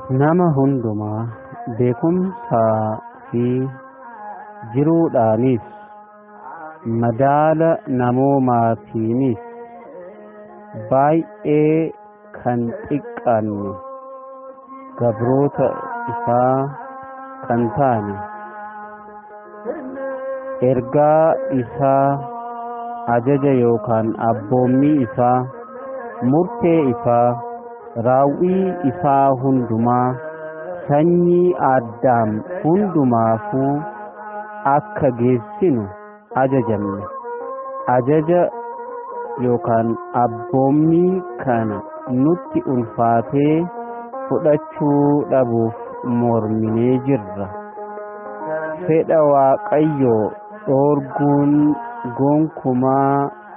nama hundumaa beekumsaa fi jiruudhaanis madaala namoomaatiinis baay'ee kan xiqqaanne gabroota isaa kan taane ergaa isaa ajaja yookaan abboommii isaa murtee isaa raawwii isaa hundumaa sanyii addaam hundumaafuu akka geessinu ajajamne ajaja yookaan abboommii kana nutti ulfaatee fudhachuu dhabuuf morminee jirra fedha waaqayyoo dhoorguun gonkumaa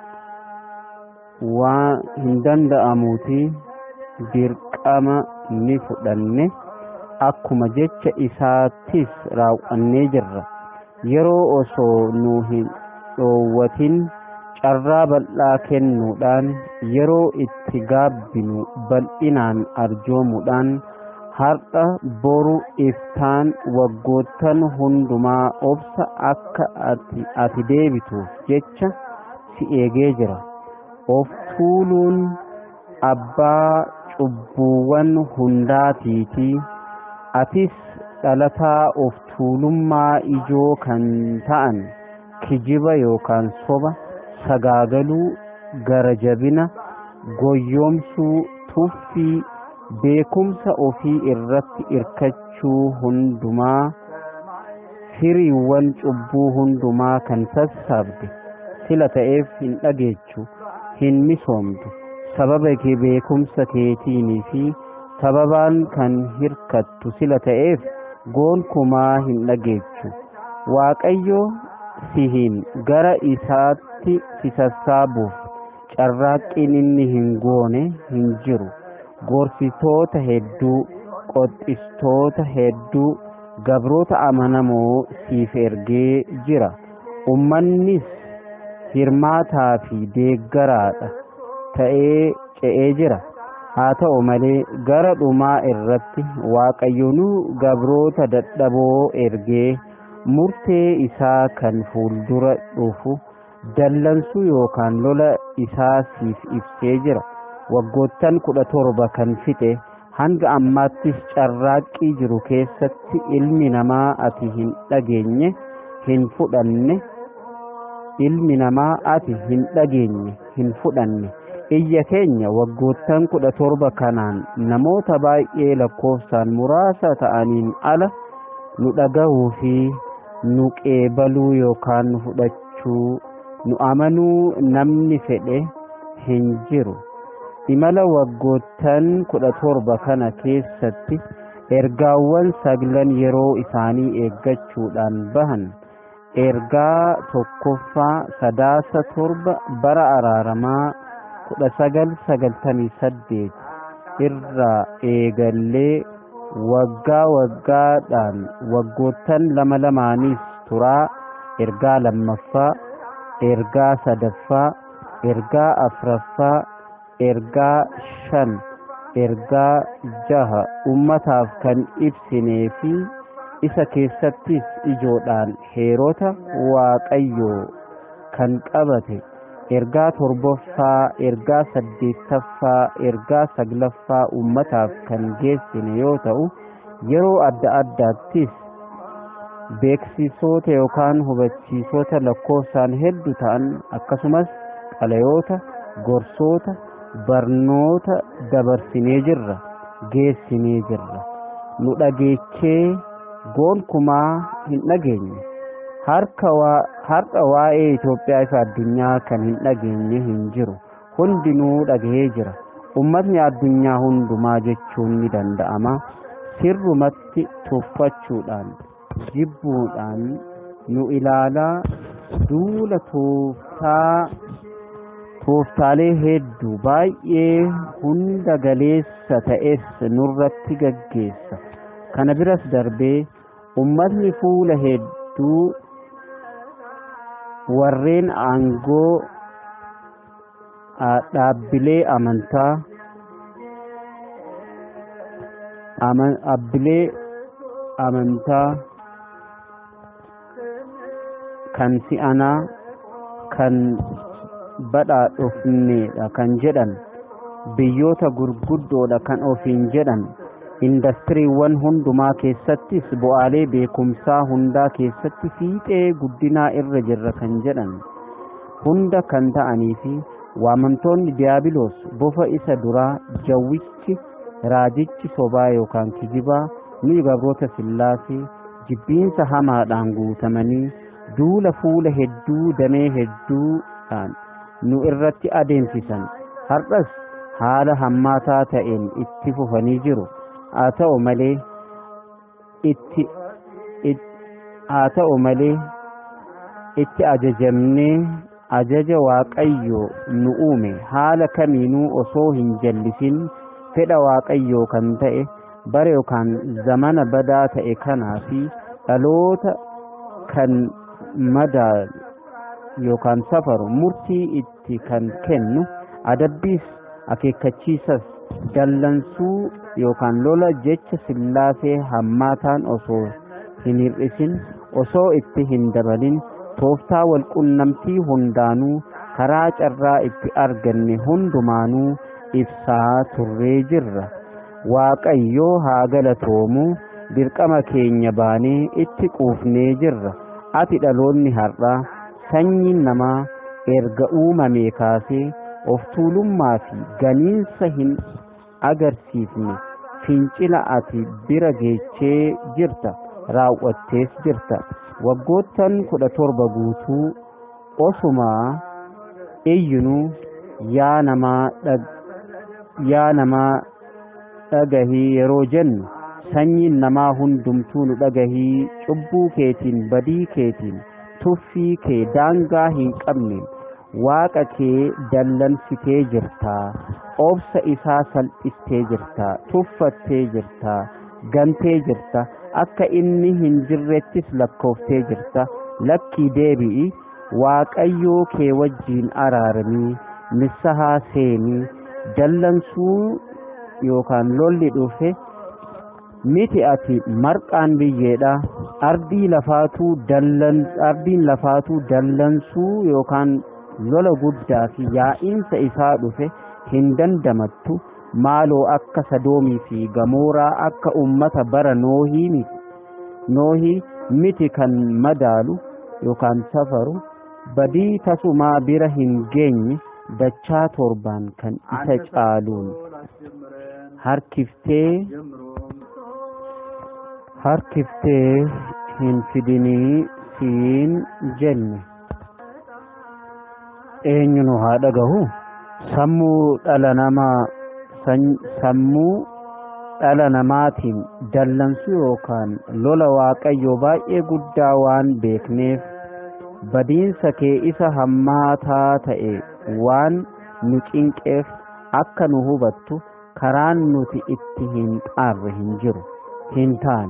waan hin danda'amuuti dirqama ni fudhanne akkuma jecha isaattis raawwannee jirra yeroo osoo nu hin dhoowwatin carraa bal'aa kennuudhaan yeroo itti gaabbinu bal'inaan arjoomuudhaan har'a boru iftaan waggoottan hundumaa obsa akka ati, ati deebituuf jecha si eegee jira of tuuluun abbaa cubbuuwwan hundaatiitii atis dhalataa of tuulummaa ijoo kan ta'an kijiba yookaan soba sagaagaluu gara jabina goyyoomsuu tuffii beekumsa ofii irratti irkachuu hundumaa firiiwwan cubbuu hundumaa kan sassaabde sila ta'eef hin dhageechu hin misoomtu sababa kee beekumsa keetiinii fi sababaan kan hirkattu sila ta'eef goonkumaa hin dhageechu waaqayyo sihiin gara isaatti si sassaabuuf carraaqqiin inni hin goone hin jiru gorsitoota hedduu qoxistoota hedduu gabroota amanamoo siif ergee jira ummannis hirmaataa fi deeggaraadha ta'ee ce'ee jira haa ta'u malee gara dhumaa irratti waaqayyoonuu gabroota dadhaboo ergee murtee isaa kan fuuldura dhufu dallansuu yookaan lola isaa siif ibsee jira waggoottan kudha torba kan fixe hanga ammaattis carraaqqii jiru keessatti ilmi namaa ati hin dhageenye hin fudhanne ilmi namaa ati hin dhageenye hin fudhanne iyya keenya waggoottan kudha torba kanaan namoota baay'ee lakkoofsaan muraasa ta'aniin ala nu dhagahuu fi nu qeebaluu yookaan nu fudhachuu nu amanuu namni fedhe hin jiru imala waggoottan kudha torba kana keessatti ergaawwan saglan yeroo isaanii eeggachuudhaan bahan ergaa tokkoffaa sadaasa torba bara araaramaa kudha sagal sagaltamii saddeet irraa eegallee waggaa waggaadhaan waggoottan lama lamaaniis turaa ergaa lammaffaa ergaa sadaffaa ergaa afraffaa ergaa shan ergaa jaha ummataaf kan ibsinee fi isa keessattis ijoodhaan heerota waaqayyoo kan qabate ergaa torbaffaa ergaa saddeettaffaa ergaa saglaffaa ummataaf kan geessine yoo ta'u yeroo adda addaattis beeksisoota yookaan hubachiisota lakkoofsaan hedduu ta'an akkasumas xalayoota gorsoota barnoota dabarsinee jirra geessinee jirra nu dhageechee goonkumaa hin dhageenye har'a waa'ee Itoophiyaa ifa addunyaa kan hin dhageenye hin jiru hundinuu dhagahee jira ummatni addunyaa hundumaa jechuun ni danda'ama sirrumatti tuffachuudhaan jibbuudhaan nu ilaalaa duula tooftaa tooftaalee hedduu baay'ee hunda galeessa ta'es nurratti gaggeessa kana biras darbee ummatni fuula hedduu warreen aangoo dhaabbilee amantaa abbilee amantaa kan si'anaa kan badhaadhofneedha kan jedhan biyyoota gurguddoodha kan ofiin jedhan indastiriiwwan hundumaa keessattis bu'aalee beekumsaa hundaa keessatti fiixee guddinaa irra jirra kan jedhan hunda kan ta'anii fi waamamtoonni diyaabiloos bofa isa duraa jawwichi raajichi sobaa yookaan kijibaa nuyi gabroota sillaasee jibbiinsa hamaadhaan guutamanii duula fuula hedduu damee hedduudhaan nu irratti adeemsisan har'as haala hammaataa ta'een itti fufanii jiru haa ta'u malee itti haa ta'u malee itti ajajamnee ajaja waaqayyoo nu uume haala kamiinuu osoo hin jallisin fedha waaqayyoo kan ta'e bara yookaan zamana badaa ta'e kanaa fi dhaloota kan madaa yookaan safaru murtii itti kan kennu adabbiis akeekkachiisas dallansuu yookaan lola jecha sillaasee hammaataan osoo hin hir'isin osoo itti hin dabalin tooftaa walqunnamtii hundaanuu karaa carraa itti arganne hundumaanuu ibsaa turree jirra waaqayyoo haa galatoomu dirqama keenya baanee itti quufnee jirra ati dhaloonni har'aa sanyiin namaa erga uumamee kaasee of tuulummaa fi ganiinsa hin agarsiifne fincila ati bira geechee jirta raawwattees jirta waggoottan kudha torba guutuu osumaa iyyinuu yaa namaa yaa namaa dhagahii yeroo jennu sanyiin namaa hundumtuu nu dhagahii cubbuu keetiin badii keetiin tuffii kee daangaa hin qabneen waaqa kee dallansitee jirtaa obsa isaa salphistee jirtaa tuffattee jirtaa gantee jirta akka inni hin jirrettis lakkooftee jirta lakkii deebi'i waaqayyoo kee wajjiin araaramii nissahaa seenii dallansuu yookaan lolli dhufe miti ati marqaan biyyeedha ardii lafaatuu dallan ardiin lafaatuu dallansuu yookaan lola guddaa fi yaa'iinsa isaa dhufe hin dandamattu maaloo akka sadoomii fi gamooraa akka ummata bara noohii miti noohii miti kan madaalu yookaan safaru badii tasumaa bira hin geenye dachaa torbaan kan isa caaluun harkiftee harkiftee hin fidinii siin jenne eenyu nu haa dhagahu sammuu dhala namaa sammuu dhala namaatiin dallansuu yookaan lola waaqayyoo baay'ee guddaa waan beekneef badiinsa kee isa hammaataa ta'e waan nu cinqeef akka nu hubattu karaan nuti itti hin xaarre hin jiru hin taane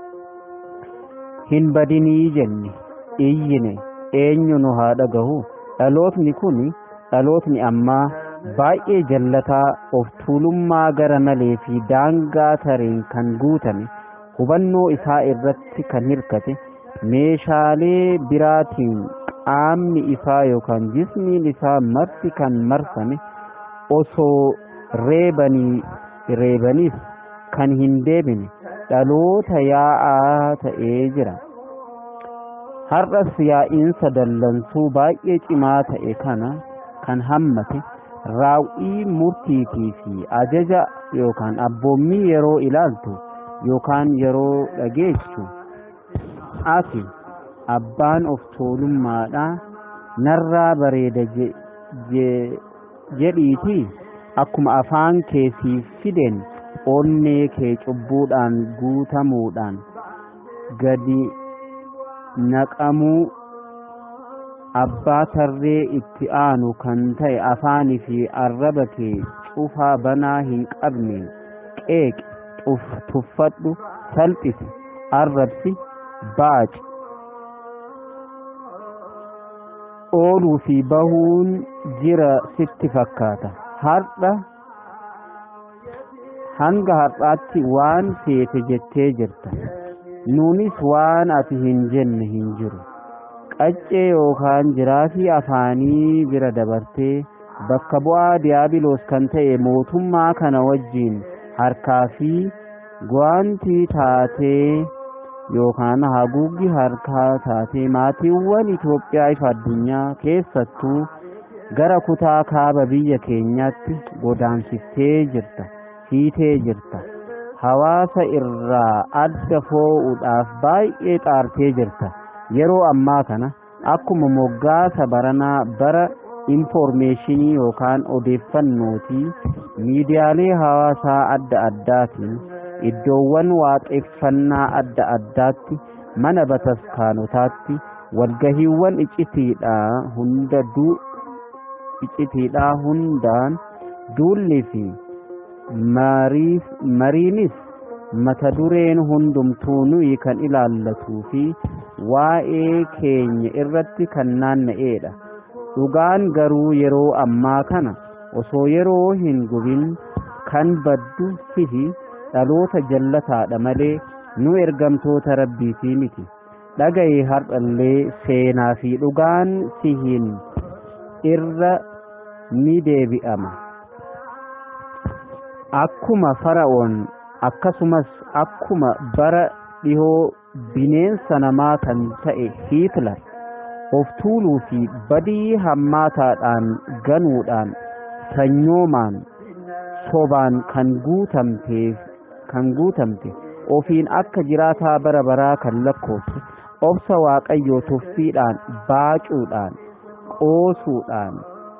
hin badinii jenne iyyine eenyu nu haa dhagahu dhalootni kun dhalootni ammaa baay'ee jallataa of tuulummaa gara malee fi daangaa tareen kan guutame hubannoo isaa irratti kan hirkate meeshaalee biraatiin qaamni isaa yookaan jismiin isaa marti kan marfame osoo reebanii reebaniif kan hin deebine dhaloota yaa'aa ta'ee jira har'as yaa'iinsa dallansuu baay'ee cimaa ta'e kana kan hammate raawwii murtiitii fi ajaja yookaan abboommii yeroo ilaaltu yookaan yeroo dhageessu ati abbaan of tuulummaadha narraa bareeda jedhiitii akkuma afaan kee siif fideen onnee kee cubbuudhaan guutamuudhaan gadi naqamuu abbaa tarree itti aanu kan ta'e afaanii fi arraba kee cufaa banaa hin qabneen qeeqi tuffadhu salphisi arrabsi baaci ooluu fi bahuun jira sitti fakkaata har'a hanga har'aatti waan feete jettee jirta nuunis waan ati hin jenne hin jiru qaccee yookaan jiraafii afaanii bira dabartee bakka bu'aa diyaabiloos kan ta'e mootummaa kana wajjiin harkaa fi gwaantii taatee yookaan haguuggi harkaa taatee maatiiwwan Itoophiyaa ifa addunyaa keessattuu gara kutaa kaaba biyya keenyaatti godaansiftee jirta hiitee jirta hawaasa irraa adda foo'uudhaaf baay'ee xaartee jirta yeroo ammaa kana akkuma moggaasa baranaa bara infoormeeshinii yookaan odeeffannootii miidiyaalee hawaasaa adda addaatiin iddoowwan waaqeffannaa adda addaatti mana bataskaanotaatti walgahiiwwan iccitiidhaa hunda duu iccitiidhaa hundaan duulli fi mariinis mata dureen hundumtuu nuyi kan ilaallatuu fi waa'ee keenya irratti kan naanna'eedha dhugaan garuu yeroo ammaa kana osoo yeroo hin gubin kan baddu sihi dhaloota jallataadha malee nu ergamtoota rabbiitii miti dhagaye har'allee seenaa fi dhugaan sihin irra ni deebi'ama akkuma fara'oon akkasumas akkuma bara dhihoo bineensa namaa kan ta'e hiitlar of tuuluu fi badii hammaataadhaan ganuudhaan sanyoomaan sobaan kan guutamteef kan guutamte ofiin akka jiraataa bara baraa kan lakkooftu obsa waaqayyoo tuffiidhaan baacuudhaan qoosuudhaan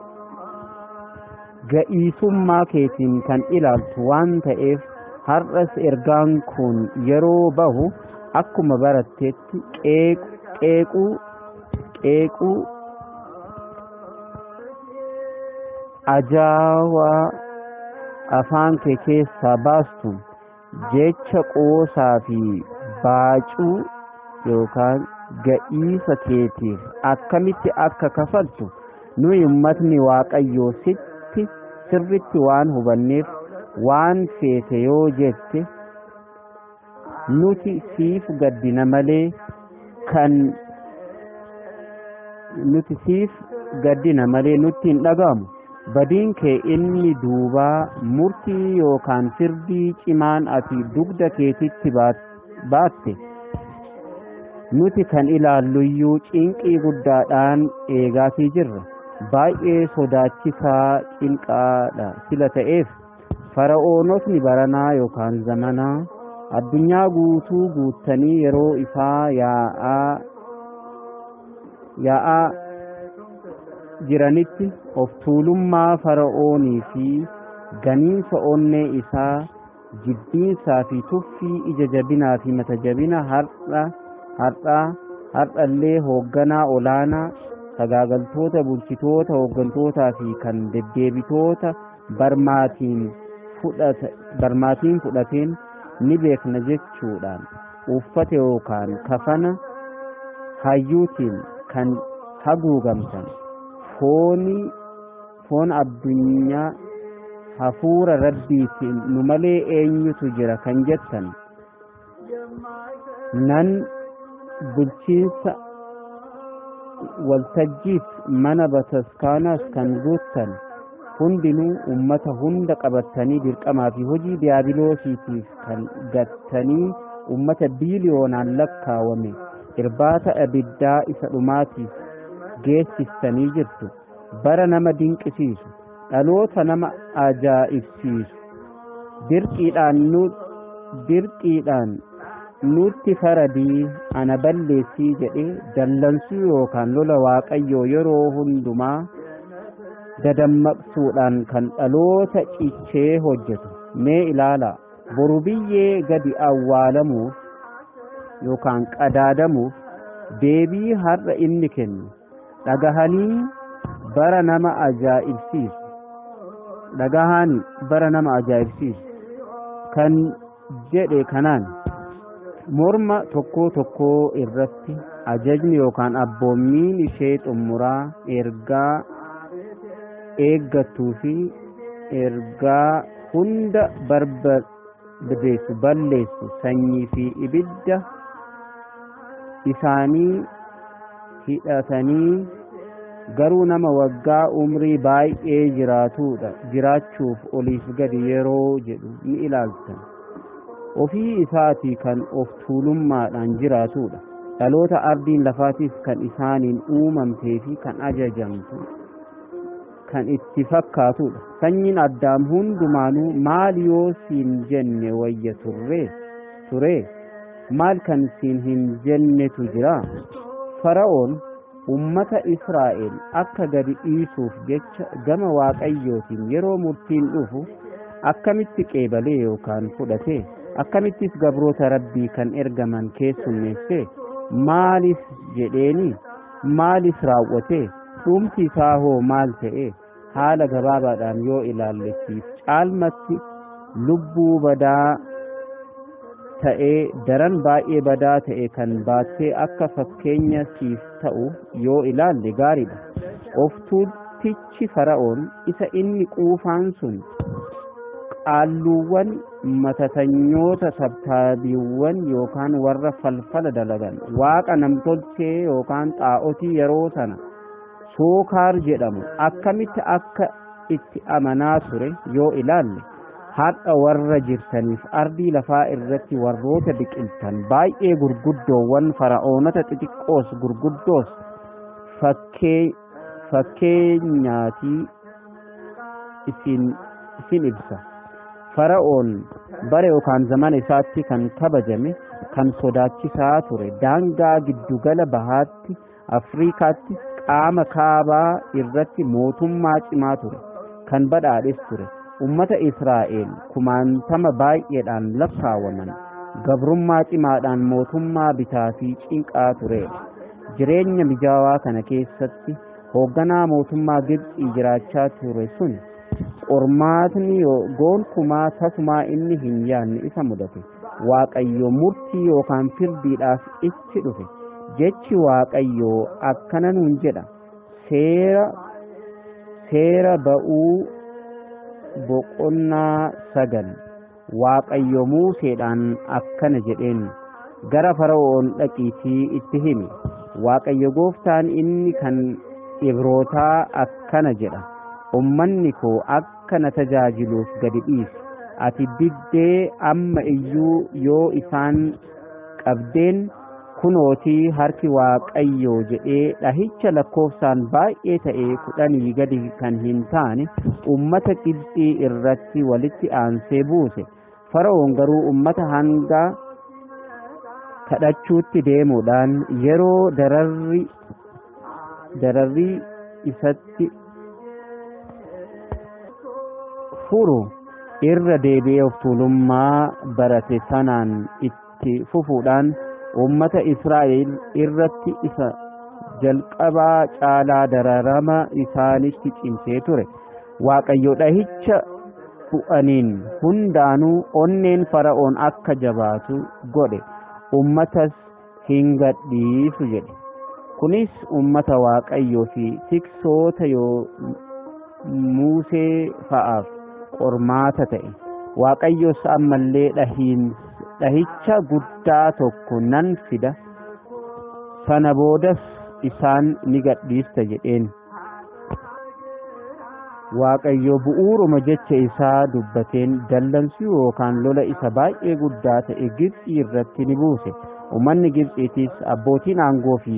ga'iisummaa keetiin kan ilaaltu waan ta'eef har'as ergaan kun yeroo bahu akkuma baratteetti qeequu qeequu ajaawaa afaan kee keessaa baastuun jecha qoosaa fi baacuu yookaan ga'iisa keetiif akkamitti akka kafaltu nuyi ummatni waaqayyoo sitti sirritti waan hubanneef waan feete yoo jette nuti siif gaddina malee kan nuti siif gaddina malee nutti hin dhagahamu badiin kee inni duubaa murtii yookaan firdii cimaan ati dugda keetitti baatte nuti kan ilaalluyyuu cinqii guddaadhaan eegaatii jirra baay'ee sodaachisaa cinqaadha sila ta'eef fara'oonotni baranaa yookaan zamanaa addunyaa guutuu guuttanii yeroo isaa yaa'aa yaa'aa jiranitti of tuulummaa fara'oonii fi ganiinsa onnee isaa jibbiinsaa fi tuffii ija jabinaa fi mata jabina har'a har'aa har'allee hoogganaa olaanaa sagaagaltoota bulchitoota hooggantootaa fi kan deddeebitoota barmaatiin fudhata barmaatiin fudhateen ni beekna jechuudhaan uffata yookaan kafana hayyuutiin kan haguugamtan fooni foon addunyaa hafuura rabbiitiin nu malee eenyutu jira kan jettan nan bulchiinsa waltajjiif mana bataskaanaas kan guuttan hundinuu ummata hunda qabattanii dirqamaa fi hojii diyaabiloosiitiif kan gattanii ummata biiliyoonaan lakkaawame irbaata abiddaa isa dhumaatiif geessistanii jirtu bara nama dinqisiisu dhaloota nama ajaa'ibsiisu dirqiidhaan nu dirqiidhaan nutti faradii ana balleessii jedhe dallansuu yookaan lola waaqayyoo yeroo hundumaa dadammaqsuudhaan kan dhaloota cichee hojjetu mee ilaala boru biyyee gadi awwaalamuuf yookaan qadaadamuuf deebii har'a inni kennu dhagahanii bara nama ajaa'ibsiisu dhagahanii bara nama ajaa'ibsiisu kan jedhe kanaan morma tokkoo tokkoo irratti ajajni yookaan abboommiin ishee xumuraa ergaa eeggattuu fi ergaa hunda barbadeessu balleessu sanyii fi ibidda isaanii hidhatanii garuu nama waggaa umrii baay'ee jiraatudha jiraachuuf oliif gadi yeroo jedhu ni ilaaltan ofii isaatii kan of tuulummaadhaan jiraatudha dhaloota ardiin lafaatiif kan isaaniin uumamtee fi kan ajajamtu kan itti fakkaatudha sanyiin addaam hundumaanuu maal yoo siin jenne wayya turre ture maal kan siin hin jennetu jira fara'oon ummata israa'el akka gadi dhiisuuf jecha gama waaqayyootiin yeroo murtiin dhufu akkamitti qeebalee yookaan fudhate akkamittis gabroota rabbii kan ergaman keessummeesse maalis jedheeni maalis raawwate dhumti isaa hoo maal ta'e haala gabaabaadhaan yoo ilaallessiif caalmatti lubbuu badaa ta'ee daran baay'ee badaa ta'e kan baattee akka fakkeenya siif ta'u yoo ilaalle gaariidha of tuultichi fara'oon isa inni quufaan sun qaalluuwwan matatanyoota sabtaabiiwwan yookaan warra falfala dalagan waaqa namtolchee yookaan xaa'otii yeroo sana sookaar jedhamu akkamitti akka itti amanaa ture yoo ilaalle har'a warra jirtaniif ardii lafaa irratti warroota biqiltan baay'ee gurguddoowwan fara'oonota xixiqqoos gurguddoos fakkeenyaatii isin isin ibsa fara'oon bara yookaan zamana isaatti kan kabajame kan sodaachisaa ture daangaa giddugala bahaatti afriikaatti qaama kaabaa irratti mootummaa cimaa ture kan badhaadhes ture ummata israa'el kumaantama baay'eedhaan lakkaawaman gabrummaa cimaadhaan mootummaa bitaa fi cinqaa ture jireenya mijaawaa kana keessatti hoogganaa mootummaa gibxii jiraachaa ture sun qormaatni gonkumaa tasumaa inni hin yaanne isa mudate waaqayyo murtii yookaan firdiidhaaf itti dhufe jechi waaqayyoo akkana nuun jedha seera seera ba'uu boqonnaa sagal waaqayyo muuseedhaan akkana jedheen gara fara'oon dhaqiitii itti himi waaqayyo gooftaan inni kan ibrootaa akkana jedha ummanni koo akka na tajaajiluuf gadi dhiisi ati diddee amma iyyuu yoo isaan qabdeen kunootii harki waaqayyoo jedhee dhahicha lakkoofsaan baay'ee ta'e kudhanii gadi kan hin taane ummata Gibxii irratti walitti aansee buuse fara'oon garuu ummata hanga kadhachuutti deemuudhaan yeroo dararri dararri isatti furu irra deebi'ee of tuulummaa barate sanaan itti fufuudhaan ummata Israa'el irratti isa jalqabaa caalaa dararama isaanitti cimsee ture waaqayyo dhahicha bu'aniin hundaanuu onneen fara'oon akka jabaatu godhe ummatas hin gadhiisu jedhe kunis ummata waaqayyoo fi tiksoota yoo muusee fa'aaf qormaata ta'e waaqayyos ammallee dhahiin dhahicha guddaa tokko nan fida sana boodas isaan ni gadhiista jedheen waaqayyo bu'uuruma jecha isaa dubbateen dallansuu yookaan lola isa baay'ee guddaa ta'e Gibxii irratti ni buuse ummanni Gibxiitis abbootiin aangoo fi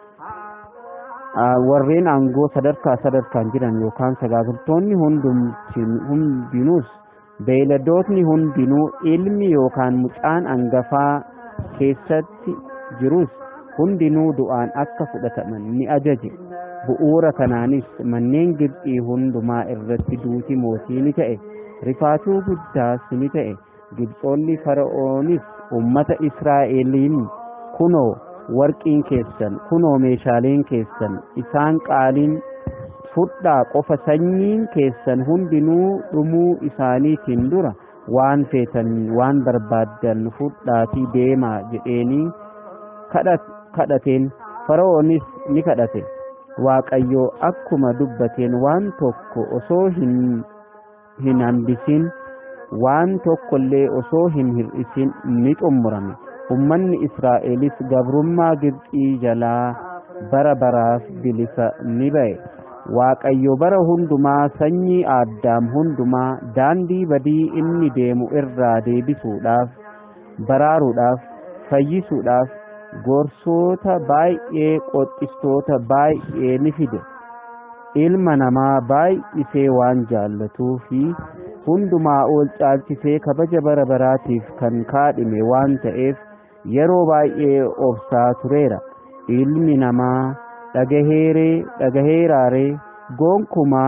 warreen aangoo sadarkaa sadarkaan jiran yookaan sagaagaltoonni hundinuus beeyladootni hundinuu ilmi yookaan mucaan angafaa keessatti jirus hundinuu du'aan akka fudhataman ni ajaje bu'uura kanaanis manneen Gibxii hundumaa irratti duuti mootii ni ta'e rifaatuu guddaas ni ta'e Gibxoonni fara'oonis ummata Israa'eliin kunoo warqiin keessan kunoo meeshaaleen keessan isaan qaaliin fudhaa qofa sanyiin keessan hundinuu dhumuu isaaniitiin dura waan feetan waan barbaaddan fudhaatii deemaa jedheenii kadhateen fara'oonis ni kadhate waaqayyo akkuma dubbateen waan tokko osoo hin hin hambisin waan tokkollee osoo hin hir'isin ni xummurame ummanni israa'elis gabrummaa gibxii jalaa bara baraaf bilisa ni ba'e waaqayyo bara hundumaa sanyii aaddaam hundumaa daandii badii inni deemu irraa deebisuudhaaf baraaruudhaaf fayyisuudhaaf gorsoota baay'ee qoxistoota baay'ee ni fide ilma namaa baay'isee waan jaallatuu fi hundumaa ol caalchisee kabaja bara baraatiif kan kaadhime waan ta'eef yeroo baay'ee obsaa tureera ilmi namaa dhagaheeree dhagaheeraaree gonkumaa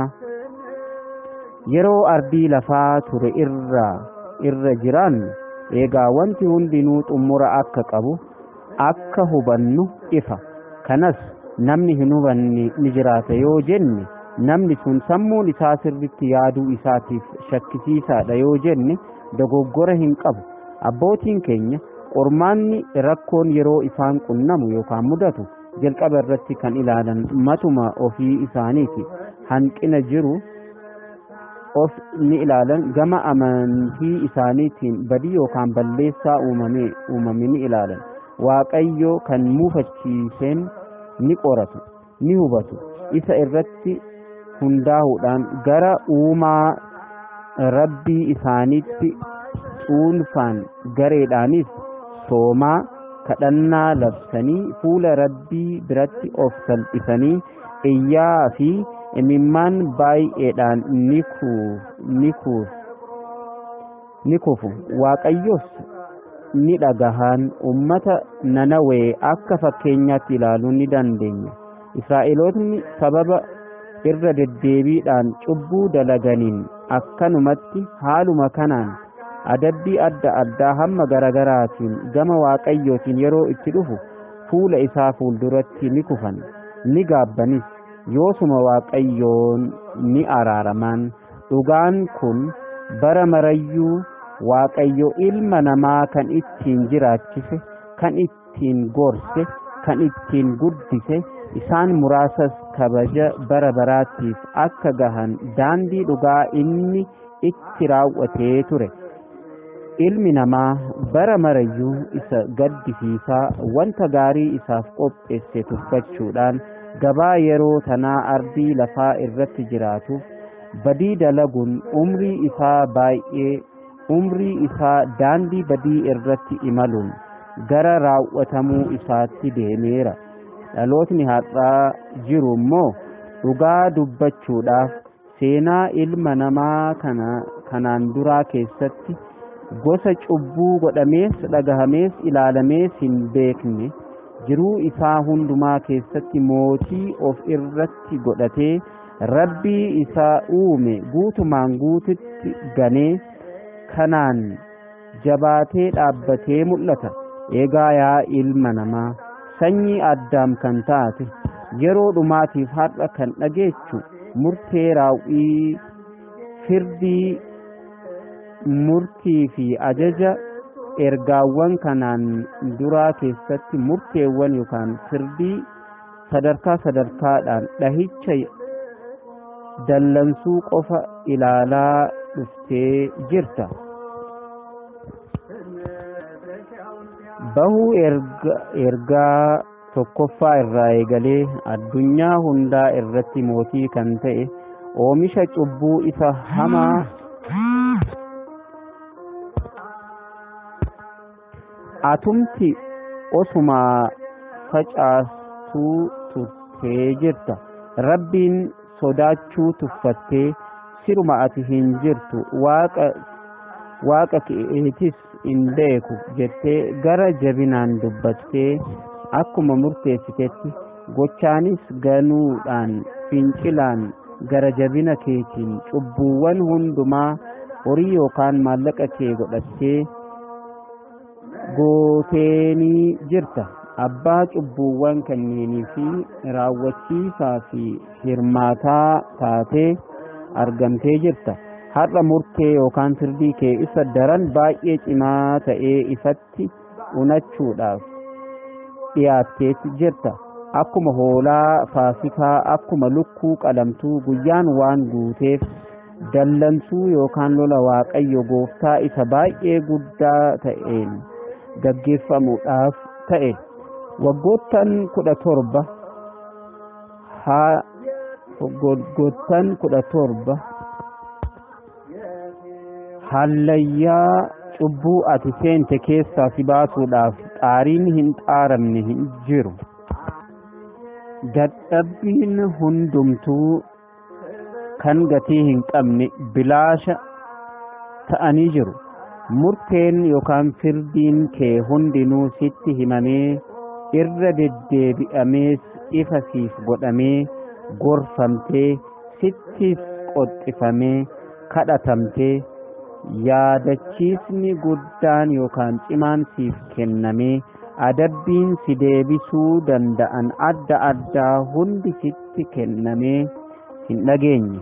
yeroo ardii lafaa ture irra irra jiraannu eegaa wanti hundinuu xummura akka qabu akka hubannu ifa kanas namni hin hubanne ni jiraata yoo jenne namni sun sammuun isaa sirritti yaaduu isaatiif shakkisiisaadha yoo jenne dogoggora hin qabu abbootiin keenya qormaanni rakkoon yeroo isaan qunnamu yookaan mudatu jalqaba irratti kan ilaalan matuma ofii isaaniiti hanqina jiru of ni ilaalan gama amantii isaaniitiin badii yookaan balleessaa uumame uumame ni ilaalan waaqayyo kan muufachiiseen ni qoratu ni hubatu isa irratti hundaa'uudhaan gara uumaa rabbii isaaniitti cuunfaan gareedhaanis soomaa kadhannaa labsanii fuula rabbii biratti of salphisanii iyyaa fi imimmaan baay'eedhaan ni kuuf ni kufu waaqayyos ni dhagahan ummata nanawee akka fakkeenyaatti ilaaluu ni dandeenya israa'elootni sababa irra deddeebiidhaan cubbuu dalaganiin akkanumatti haaluma kanaan adabbii adda addaa hamma garagaraatiin gama waaqayyootiin yeroo itti dhufu fuula isaa fuulduratti ni kufan ni gaabbanis yoosuma waaqayyoon ni araaraman dhugaan kun bara marayyuu waaqayyo ilma namaa kan ittiin jiraachise kan ittiin gorse kan ittiin guddise isaan muraasas kabaja bara baraatiif akka gahan daandii dhugaa inni itti raawwatee ture ilmi namaa bara marayyuu isa gaddisiisaa wanta gaarii isaaf qopheesse tuffachuudhaan gabaa yeroo tanaa ardii lafaa irratti jiraatuuf badii dalaguun umrii isaa baay'ee umrii isaa daandii badii irratti imaluun gara raawwatamuu isaatti deemeera dhalootni har'aa jiru immoo dhugaa dubbachuudhaaf seenaa ilma namaa kana kanaan duraa keessatti gosa cubbuu godhamees dhagahamees ilaalamees hin beekne jiruu isaa hundumaa keessatti mootii of irratti godhatee rabbii isaa uume guutumaan guututti ganee kanaan jabaatee dhaabbatee mul'ata eegaa yaa ilma namaa sanyii addaam kan taate yeroo dhumaatiif har'a kan dhageechu murtee raawwii firdii murtii fi ajaja ergaawwan kanaan duraa keessatti murteewwan yookaan firdii sadarkaa sadarkaadhaan dhahicha dallansuu qofa ilaalaa dhuftee jirta. bahuu ergaa tokkoffaa irraa eegalee addunyaa hundaa irratti mootii kan ta'e oomisha cubbuu isa hamaa atumti osumaa facaastuu turtee jirta rabbiin sodaachuu tuffattee siruma ati hin jirtu waaqa waaqa keetis hin beeku jettee gara jabinaan dubbattee akkuma murteessitetti gochaanis ganuudhaan fincilaan gara jabina keetiin cubbuuwwan hundumaa horii yookaan maallaqa kee godhattee gooteenii jirta abbaa cubbuuwwan kanneenii fi raawwachiisaa fi hirmaataa taatee argamtee jirta har'a murtee yookaan firdii kee isa daran baay'ee cimaa ta'ee ifatti unachuudhaaf dhiyaatteetti jirta akkuma hoolaa faasikaa akkuma lukkuu qalamtuu guyyaan waan guuteef dallansuu yookaan lola waaqayyo gooftaa isa baay'ee guddaa ta'een gaggeeffamuudhaaf ta'e waggoottan kudha torba haa waggoottan kudha torba hallayyaa cubbuu ati seente keessaa si baasuudhaaf xaariin hin xaaramne hin jiru dadhabbiin hundumtuu kan gatii hin qabne bilaasha ta'anii jiru murteen yookaan firdiin kee hundinuu sitti himamee irra deddeebi'amees ifa siif godhamee gorfamtee sittis qoxxifamee kadhatamtee yaadachiisni guddaan yookaan cimaan siif kennamee adabbiin si deebisuu danda'an adda addaa hundi sitti kennamee hin dhageenye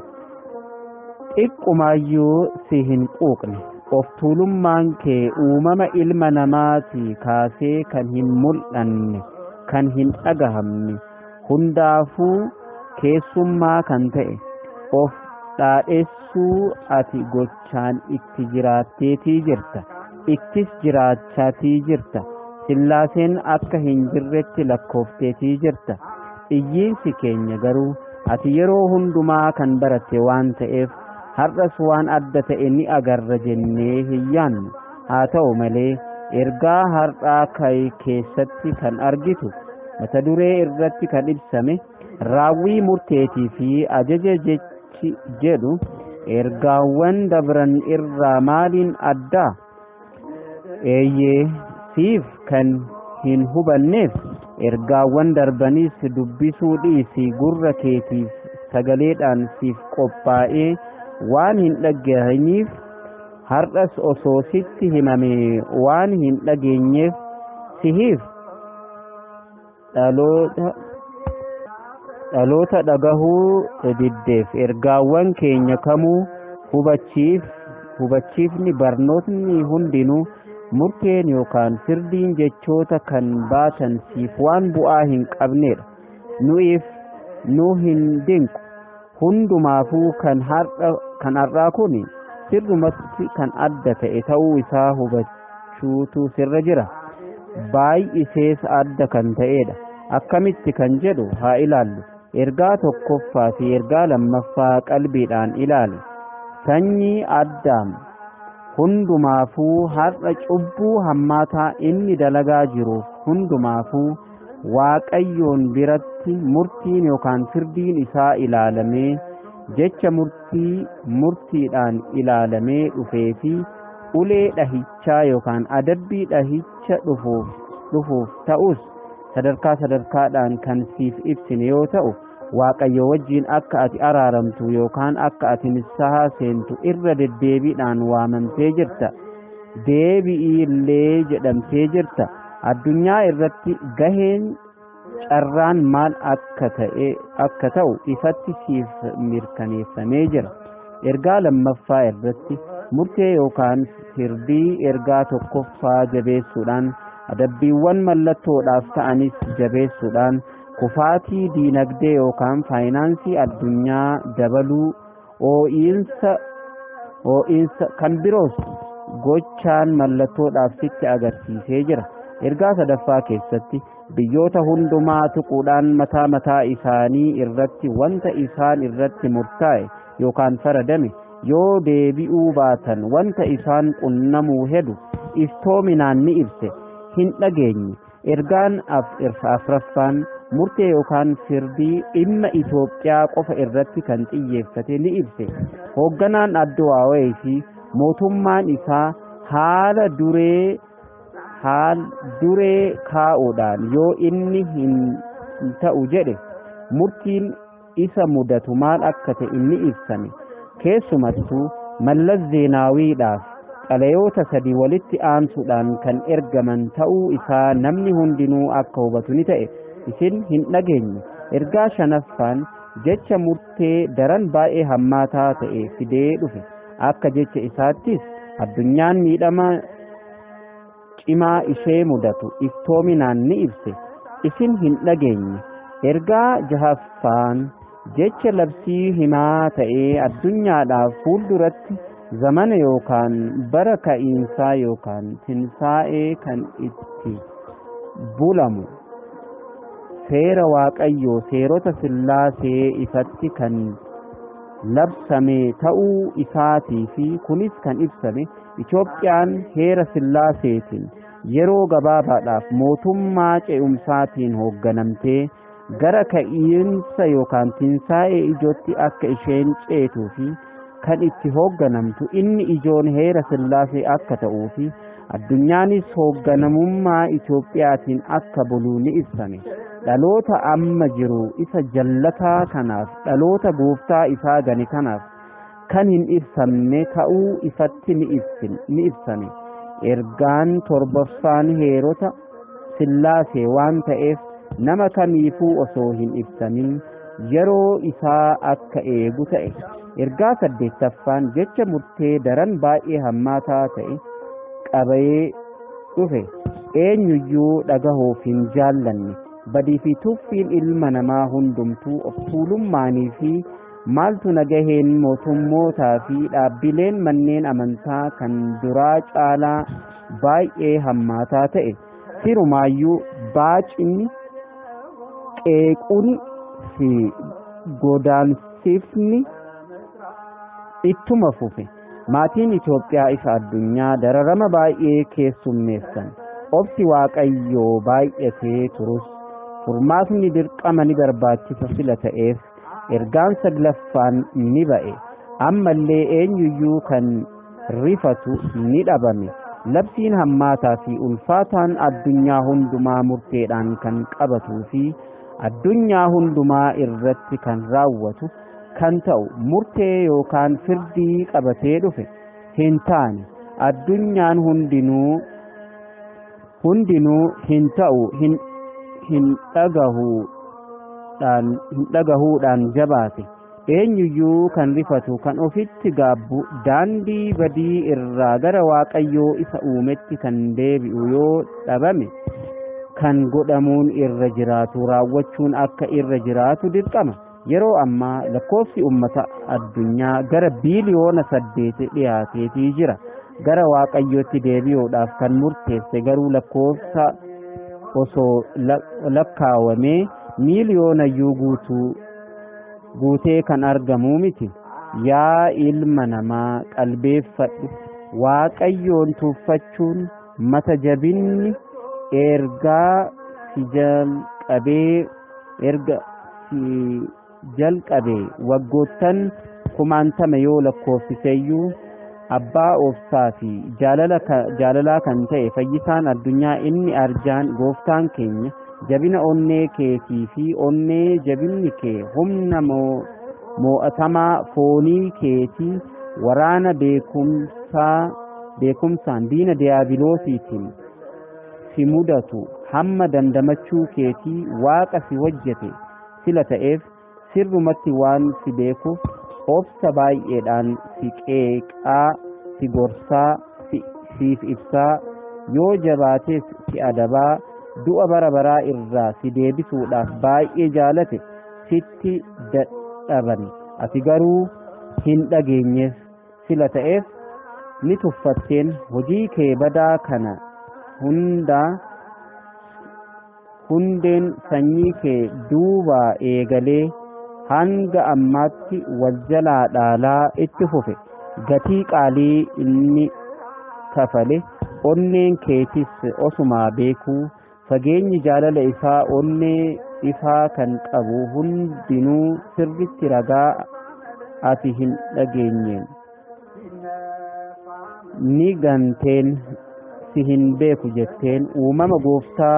xiqqumaayyuu si hin quuqne of tuulummaan kee uumama ilma namaatii kaasee kan hin mul'anne kan hin dhagahamne hundaafuu keessummaa kan ta'e of dhaadheessuu ati gochaan itti jiraatteetii jirta ittis jiraachaatii jirta sillaaseen akka hin jirretti lakkoofteetii jirta iyyiinsi keenya garuu ati yeroo hundumaa kan baratte waan ta'eef har'as waan adda ta'e ni agarra jennee hin yaannu haa ta'u malee ergaa har'aa kee keessatti kan argitu mata duree irratti kan ibsame raawwii murteetii fi ajaja jechi jedhu ergaawwan dabran irraa maaliin addaa eeyyee siif kan hin hubanneef ergaawwan darbanis dubbisuu dhiisi gurra keetiif sagaleedhaan siif qophaa'ee waan hin dhagahiniif har'as osoo sitti himame waan hin dhageenyeef sihiif dhaloota dhaloota dhagahuu diddeef ergaawwan keenya kamuu hubachiif hubachiifni barnootni hundinuu murteen yookaan firdiin jechoota kan baatan siif waan bu'aa hin qabnedha nu'iif nu hin dinqu hundumaafuu kan har'a kan har'aa kun sirrumatti kan adda ta'e ta'uu isaa hubachuutu sirra jira baay'isees adda kan ta'edha akkamitti kan jedhu haa ilaallu ergaa tokkoffaa fi ergaa lammaffaa qalbiidhaan ilaali sanyii addaam hundumaafuu har'a cubbuu hammaataa inni dalagaa jiruuf hundumaafuu waaqayyoon biratti murtiin yookaan firdiin isaa ilaalamee jecha murtii murtiidhaan ilaalamee dhufee fi ulee dhahichaa yookaan adabbii dhahicha dhufuuf dhufuuf ta'us sadarkaa sadarkaadhaan kan siif ibsine yoo ta'u waaqayyo wajjiin akka ati araaramtu yookaan akka ati nissahaa seentu irra deddeebiidhaan waamamtee jirta deebi'ii illee jedhamtee jirta addunyaa irratti gaheen carraan maal akka ta'e akka ta'u ifatti siif mirkaneeffamee jira ergaa lammaffaa irratti murtee yookaan firdii ergaa tokkoffaa jabeessuudhaan adabbiiwwan mallattoodhaaf ta'anis jabeessuudhaan kufaatii diinagdee yookaan faayinaansii addunyaa dabaluu oo'iinsa oo'iinsa kan biroos gochaan mallattoodhaaf sitti agarsiisee jira ergaa sadaffaa keessatti biyyoota hundumaa tuquudhaan mataa mataa isaanii irratti wanta isaan irratti murtaa'e yookaan faradame yoo deebi'uu baatan wanta isaan qunnamuu hedu iftoominaan ni ibse hin dhageenye ergaan afraffaan murtee yookaan firdii dhimma Itoophiyaa qofa irratti kan xiyyeeffate ni ibse hoogganaan addawaawee fi mootummaan isaa haala duree haal duree kaa'uudhaan yoo inni hin ta'u jedhe murtiin isa mudatu maal akka ta'e inni ibsame keessumattuu mallas zeenaawiidhaaf xalayoota sadii walitti aansuudhaan kan ergaman ta'uu isaa namni hundinuu akka hubatu ni ta'e isin hin dhageenye ergaa shanaffaan jecha murtee daran baay'ee hammaataa ta'e fidee dhufe akka jecha isaattis addunyaan miidhama cimaa ishee mudatu iftoominaan ni ibse isin hin dhageenye ergaa jahaffaan jecha labsii himaa ta'ee addunyaadhaaf fuulduratti zamana yookaan bara ka'iinsaa yookaan tinsaa'ee kan itti bulamu seera waaqayyoo seerota sillaasee ifatti kan labsame ta'uu isaatii fi kunis kan ibsame Itoophiyaan heera sillaaseetiin yeroo gabaabaadhaaf mootummaa ce'umsaatiin hoogganamtee gara ka'iinsa yookaan tinsaa'ee ijootti akka isheen ceetuu fi kan itti hoogganamtu inni ijoon heera sillaasee akka ta'uu fi addunyaanis hoogganamummaa Itoophiyaatiin akka bulu ni ibsame. dhaloota amma jiru isa jallataa kanaaf dhaloota gooftaa isaa gane kanaaf kan hin ibsamne ta'uu isatti ni ibsame ergaan torbaffaan heerota sillaasee waan ta'eef nama kamiifuu osoo hin ibsamin yeroo isaa akka eegu ta'e ergaa saddeettaffaan jecha murtee daran baay'ee hammaataa ta'e qabayee dhufe eenyuyyuu dhagahuuf hin jaallanne badii fi tuffiin ilma namaa hundumtuu of tuulummaanii fi maaltu nagaheen mootummootaa fi dhaabbileen manneen amantaa kan duraa caalaa baay'ee hammaataa ta'e sirumaayyuu baacinni qeequun fi godaansifni ittuma fufe maatiin Itoophiyaa isa addunyaa dararama baay'ee keessummeessan obsi waaqayyoo baay'atee turus furmaatni dirqama ni barbaachisa sila ta'eef ergaan saglaffaan ni ba'e ammallee eenyuyyuu kan rifatu ni dhabame labsiin hammaataa fi ulfaataan addunyaa hundumaa murteedhaan kan qabatuu fi addunyaa hundumaa irratti kan raawwatu kan ta'u murtee yookaan firdii qabatee dhufe hin taane addunyaan hundinuu hundinuu hin ta'u hin hin dhagahuudhaan hin dhagahuudhaan jabaate eenyuyyuu kan rifatu kan ofitti gaabbu daandii badii irraa gara waaqayyoo isa uumetti kan deebi'u yoo dhabame kan godhamuun irra jiraatu raawwachuun akka irra jiraatu dirqama yeroo ammaa lakkoofsi ummata addunyaa gara biiliyoona saddeeti dhiyaateetii jira gara waaqayyootti deebi'uudhaaf kan murteesse garuu lakkoofsa osoo lakkaawamee miiliyoonayyuu guutuu guutee kan argamuu miti yaa ilma namaa qalbeeffadhu waaqayyoon tuuffachuun mata jabinni ergaa si jalqabee erga si jalqabee waggoottan kumaantama yoo lakkoofsiseyyuu abbaa obsaa fi jaalalaa kan ta'e fayyisaan addunyaa inni arjaan gooftaan keenya jabina onnee keetii fi onnee jabinni kee humna moo'atamaa foonii keetii waraana beekumsaa beekumsaan diina diyaabiloosiitiin si mudatu hamma dandamachuu keetii waaqa si hojjete sila ta'eef sirrumatti waan si beekuuf obsa baay'eedhaan si qeeqaa si gorsaa siif ibsaa yoo jabaates si adabaa du'a bara baraa irraa si deebisuudhaaf baay'ee jaalate sitti dadhaban ati garuu hin dhageenyeef sila ta'eef ni tuffatteen hojii kee badaa kana hundaa hundeen sanyii kee duubaa eegalee hanga ammaatti wal jalaa dhaalaa itti fufe gatii qaalii inni kafale onneen keetis osumaa beekuu fageenyi jaalala isaa onnee ifaa kan qabu hundinuu sirritti ragaa ati hin dhageenyeen ni ganteen si hin beeku jetteen uumama gooftaa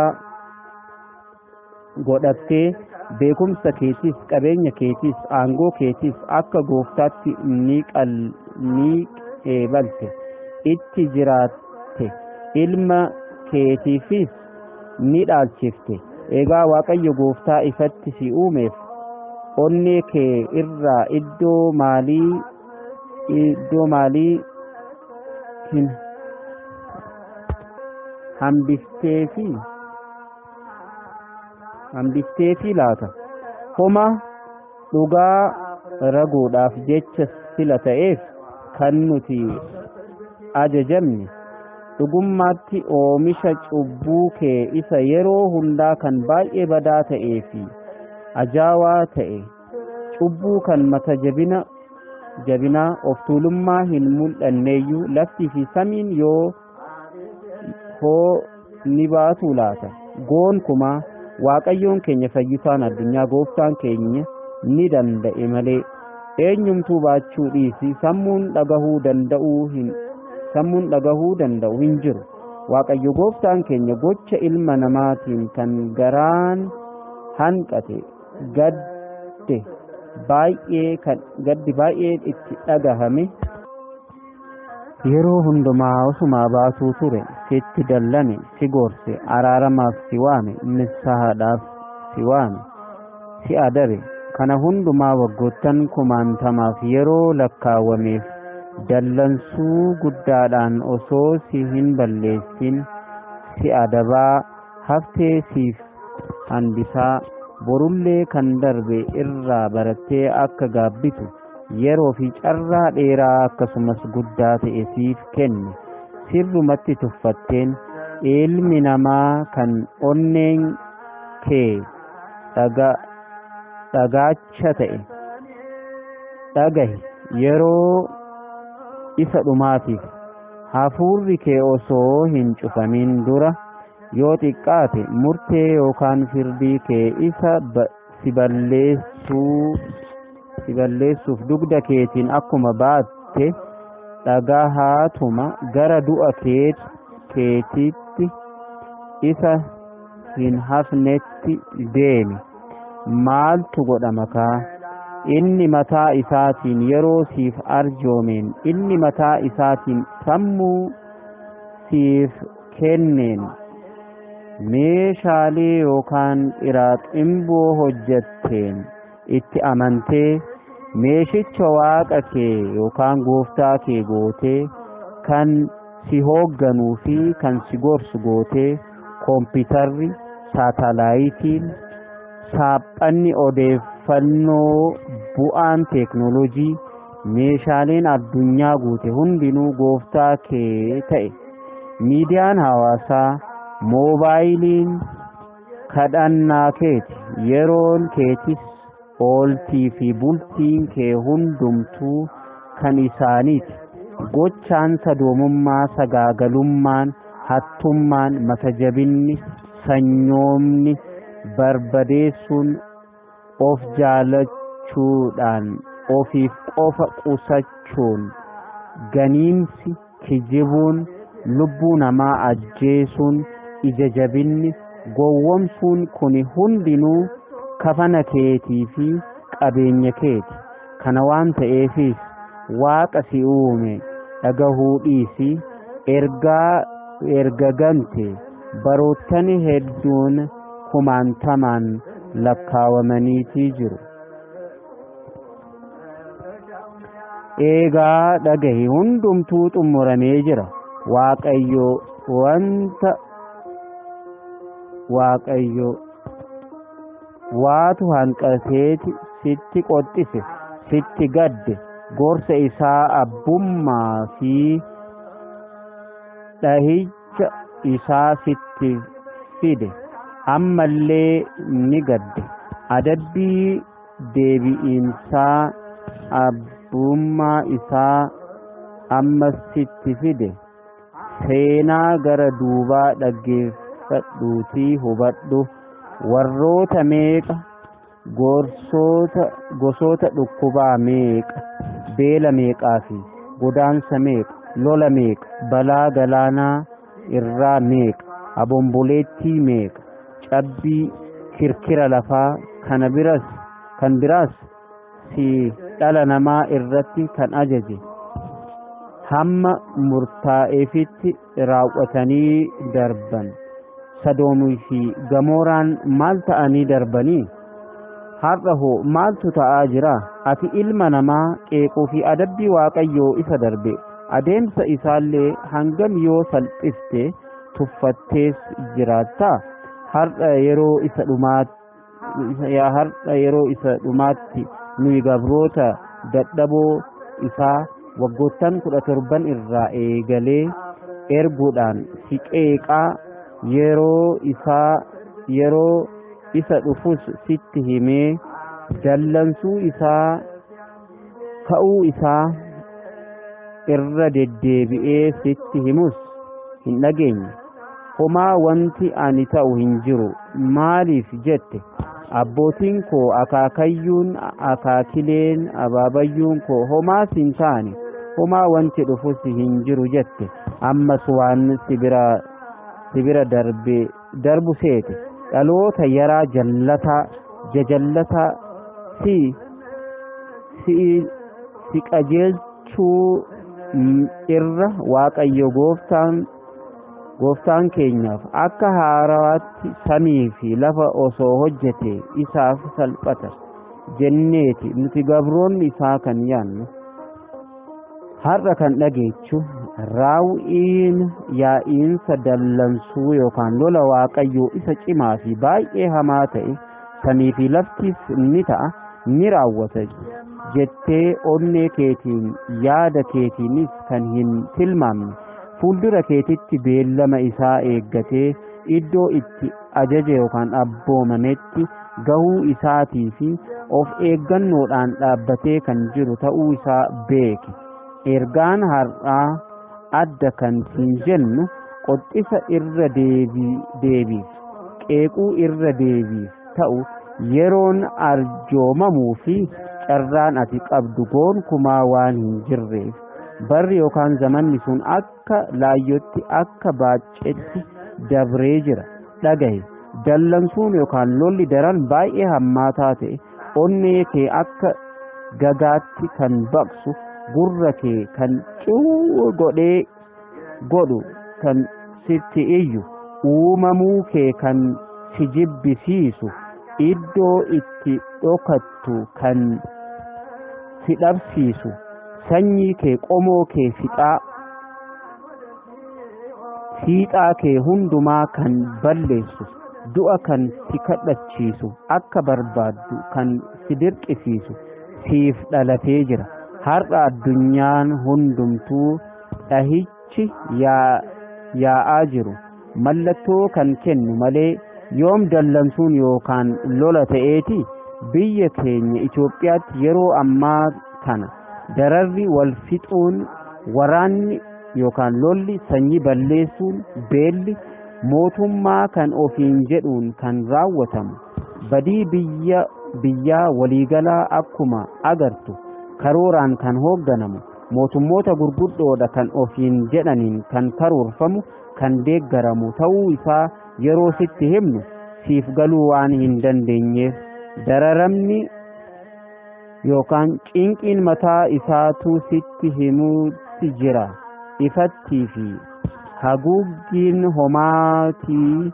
godhattee beekumsa keetiis qabeenya keetiis aangoo keetiis akka gooftaatti ni qal ni qeebalte itti jiraatte ilma keetiifis ni dhaalchifte egaa waaqayyo gooftaa ifatti si uumeef onnee kee irraa iddoo maalii iddoo maalii hin hambifteefi hambifteefi laata homa dhugaa raguudhaaf jecha sila ta'eef kan nuti ajajamne dhugummaatti oomisha cubbuu kee isa yeroo hundaa kan baay'ee badaa ta'ee fi ajaawaa ta'e cubbuu kan mata jabina jabinaa of tuulummaa hin mul'anneeyyuu laftii fi samiin yoo hoo ni baatu laata goonkumaa waaqayyoon keenya fayyisaan addunyaa gooftaan keenya ni danda'e malee eenyumtuu baachuu dhiisi sammuun dhagahuu danda'uu hin sammuun dhagahuu danda'u hin jiru waaqayyo gooftaan keenya gocha ilma namaatiin kan garaan hanqate gadde baay'ee kan gaddi baay'ee itti dhagahame yeroo hundumaa osumaa baasuu ture sitti dallane si gorse araaramaaf si waame nissahaadhaaf si waame si adabe kana hundumaa waggoottan kumaantamaaf yeroo lakkaawwameef dallansuu guddaadhaan osoo si hin balleessin si adabaa haftee siif hambisaa borullee kan darbe irraa barattee akka gaabbitu yeroo fi carraa dheeraa akkasumas guddaa ta'e siif kenne sirrumatti tuffatteen ilmi namaa kan onneen kee dhagaacha ta'e dhagahi yeroo isa dhumaatiif hafuurri kee osoo hin cufamin dura yoo xiqqaate murtee yookaan firdii kee isa si balleessuu si balleessuuf dugda keetiin akkuma baatte dhagahaatuma gara du'a keetiitti isa hin hafnetti deemi maaltu godhama kaa inni mataa isaatiin yeroo siif arjoomeen inni mataa isaatiin sammuu siif kenneen meeshaalee yookaan xiraaximboo hojjetteen itti amantee meeshicha waaqa kee yookaan gooftaa kee gootee kan si hoogganuu fi kan si gorsu gootee koompitarri saatalaayitiin saaphanni odeeffannoo bu'aan teeknoolojii meeshaaleen addunyaa guute hundinuu gooftaa kee ta'e miidiyaan hawaasaa moobaayiliin kadhannaa keeti yeroon keetis ooltii fi bultiin kee hundumtuu kan isaaniiti gochaan sadoomummaa sagaagalummaan hattummaan matajabinni sanyoomni barbadeessuun of jaalachuudhaan ofiif qofa qusachuun ganiinsi kijibuun lubbuu namaa ajjeesuun ija jabinni gowwomsuun kuni hundinuu kafana keetii fi qabeenya keeti kana waan ta'eefis waaqa si uume dhagahuu dhiisi ergaa erga gante baroottan hedduun kumaantamaan lakkaawamaniitii jiru eegaa dhagahi hundumtuu xumuramee jira waaqayyo wanta waaqayyo waatu hanqateeti sitti qoxxise sitti gadde gorsa isaa abbummaa fi dhahicha isaa sitti fide ammallee ni gadde adabbii deebi'iinsaa abbummaa isaa ammas sitti fide seenaa gara duubaa dhaggeeffadhuutii hubadhu warroota meeqa gorsoota gosoota dhukkubaa meeqa beela meeqaa fi godaansa meeqa lola meeqa balaa galaanaa irraa meeqa abomboleettii meeqa cabbii kirkira lafaa kana biras kan biraas si dhala namaa irratti kan ajaje hamma murtaa'eefitti raawwatanii darban sadoomii fi gamooraan maal ta'anii darbanii har'a hoo maaltu ta'aa jira ati ilma namaa qeequu fi adabbii waaqayyoo isa darbe adeemsa isaallee hangam yoo salphiste tuffattees jiraattaa har'a yeroo isa dhumaa yaa har'a yeroo isa dhumaatti nuyi gabroota dadhaboo isaa waggoottan kudha torban irraa eegalee erguudhaan si qeeqaa yeroo isaa yeroo isa dhufus sitti himee dallansuu isaa ka'uu isaa irra deddeebi'ee sitti himus hin dhageenye homaa wanti ani ta'u hin jiru maaliif jette abbootiin koo akaakayyuun akaakileen abaabayyuun koo homaas hin taane homaa wanti dhufus hin jiru jette ammas waan sibira sibira darbe darbu seete dhaloota yaraa jallataa jajallataa si si si qajeelchuu irra waaqayyo gooftaan gooftaan keenyaaf akka haarawaatti samii fi lafa osoo hojjete isaaf salphata jenneeti nuti gabroonni isaa kan yaannu har'a kan dhageechu raawwiin yaa'iinsa dallansuu yookaan lola waaqayyoo isa cimaa fi baay'ee hamaa ta'e samii fi laftis ni ta'a ni raawwata jettee onnee keetiin yaada keetiinis kan hin tilmaamne fuuldura keetitti beellama isaa eeggatee iddoo itti ajaja yookaan abboomametti gahuu isaatii fi of eeggannoodhaan dhaabbatee kan jiru ta'uu isaa beeki ergaan har'aa adda kan siin jennu qoxxisa irra deebiif qeequu irra deebiif ta'u yeroon arjoomamuu fi carraan ati qabdu gonkumaa waan hin jirreef barri yookaan zamanni sun akka laayyotti akka baaccetti dabree jira dhagahe dallansuun yookaan lolli daran baay'ee hammaataa ta'e onnee kee akka gagaatti kan baqsu gurra kee kan cuu godhee godhu kan sitti iyyu uumamuu kee kan si jibbisiisu iddoo itti dhokattu kan si dhabsiisu sanyii kee qomoo kee fixaa fiixaa kee hundumaa kan balleessu du'a kan si kadhachiisu akka barbaaddu kan si dirqisiisu siif dhalatee jira har'a addunyaan hundumtuu dhahichi yaa'aa jiru mallattoo kan kennu malee yoom dallansuun yookaan lola ta'eeti biyya keenya Itoophiyaatti yeroo ammaa kana dararri wal fixuun waraanni yookaan lolli sanyii balleessuun beelli mootummaa kan ofiin jedhuun kan raawwatamu badii biyya biyyaa waliigalaa akkuma agartu karooraan kan hoogganamu mootummoota gurguddoodha kan ofiin jedhaniin kan karoorfamu kan deeggaramu ta'uu isaa yeroo sitti himnu siif galuu waan hin dandeenyeef dararamni yookaan cinqiin mataa isaatu sitti himuutti jira ifattii fi haguuggiin homaatii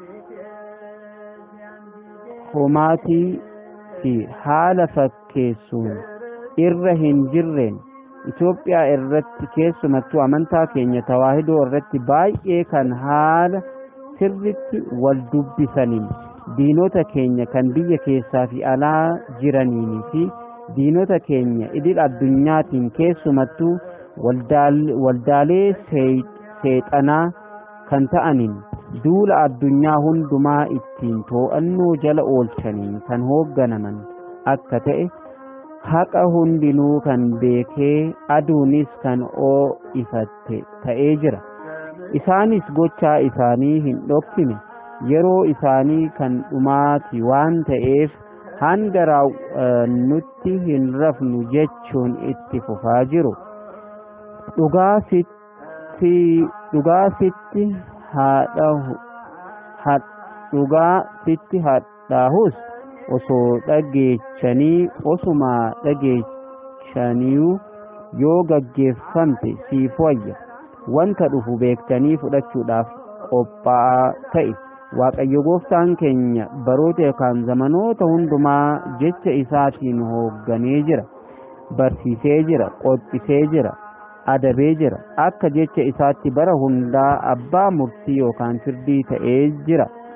homaatii fi haala fakkeessuun irra hin jirreen Itoophiyaa irratti keessumattuu amantaa keenya tawaahidoo irratti baay'ee kan haala sirritti wal dubbisaniin diinota keenya kan biyya keessaa fi alaa jiraniinii fi diinota keenya idil addunyaatiin keessumattuu waldaalee seexanaa kan ta'aniin duula addunyaa hundumaa ittiin too'annoo jala oolchaniin kan hoogganaman akka ta'e haqa hundinuu kan beekee aduunis kan oo'ifatte ta'ee jira isaanis gochaa isaanii hin dhoksine yeroo isaanii kan dhumaati waan ta'eef hanga nutti hin rafnu jechuun itti fufaa jiru dhugaa sitti dhugaa sitti haadhahu dhugaa sitti hadhaahus osoo dhageechanii osuma dhageechaniiyu yoo gaggeeffamte siif wayya wanta dhufu beektanii fudhachuudhaaf qophaa'aa ta'e waaqayyo gooftaan keenya baroota yookaan zamanoota hundumaa jecha isaatiin hoogganee jira barsiisee jira qophisee jira adabee jira akka jecha isaatti bara hundaa abbaa murtii yookaan firdii ta'ee jira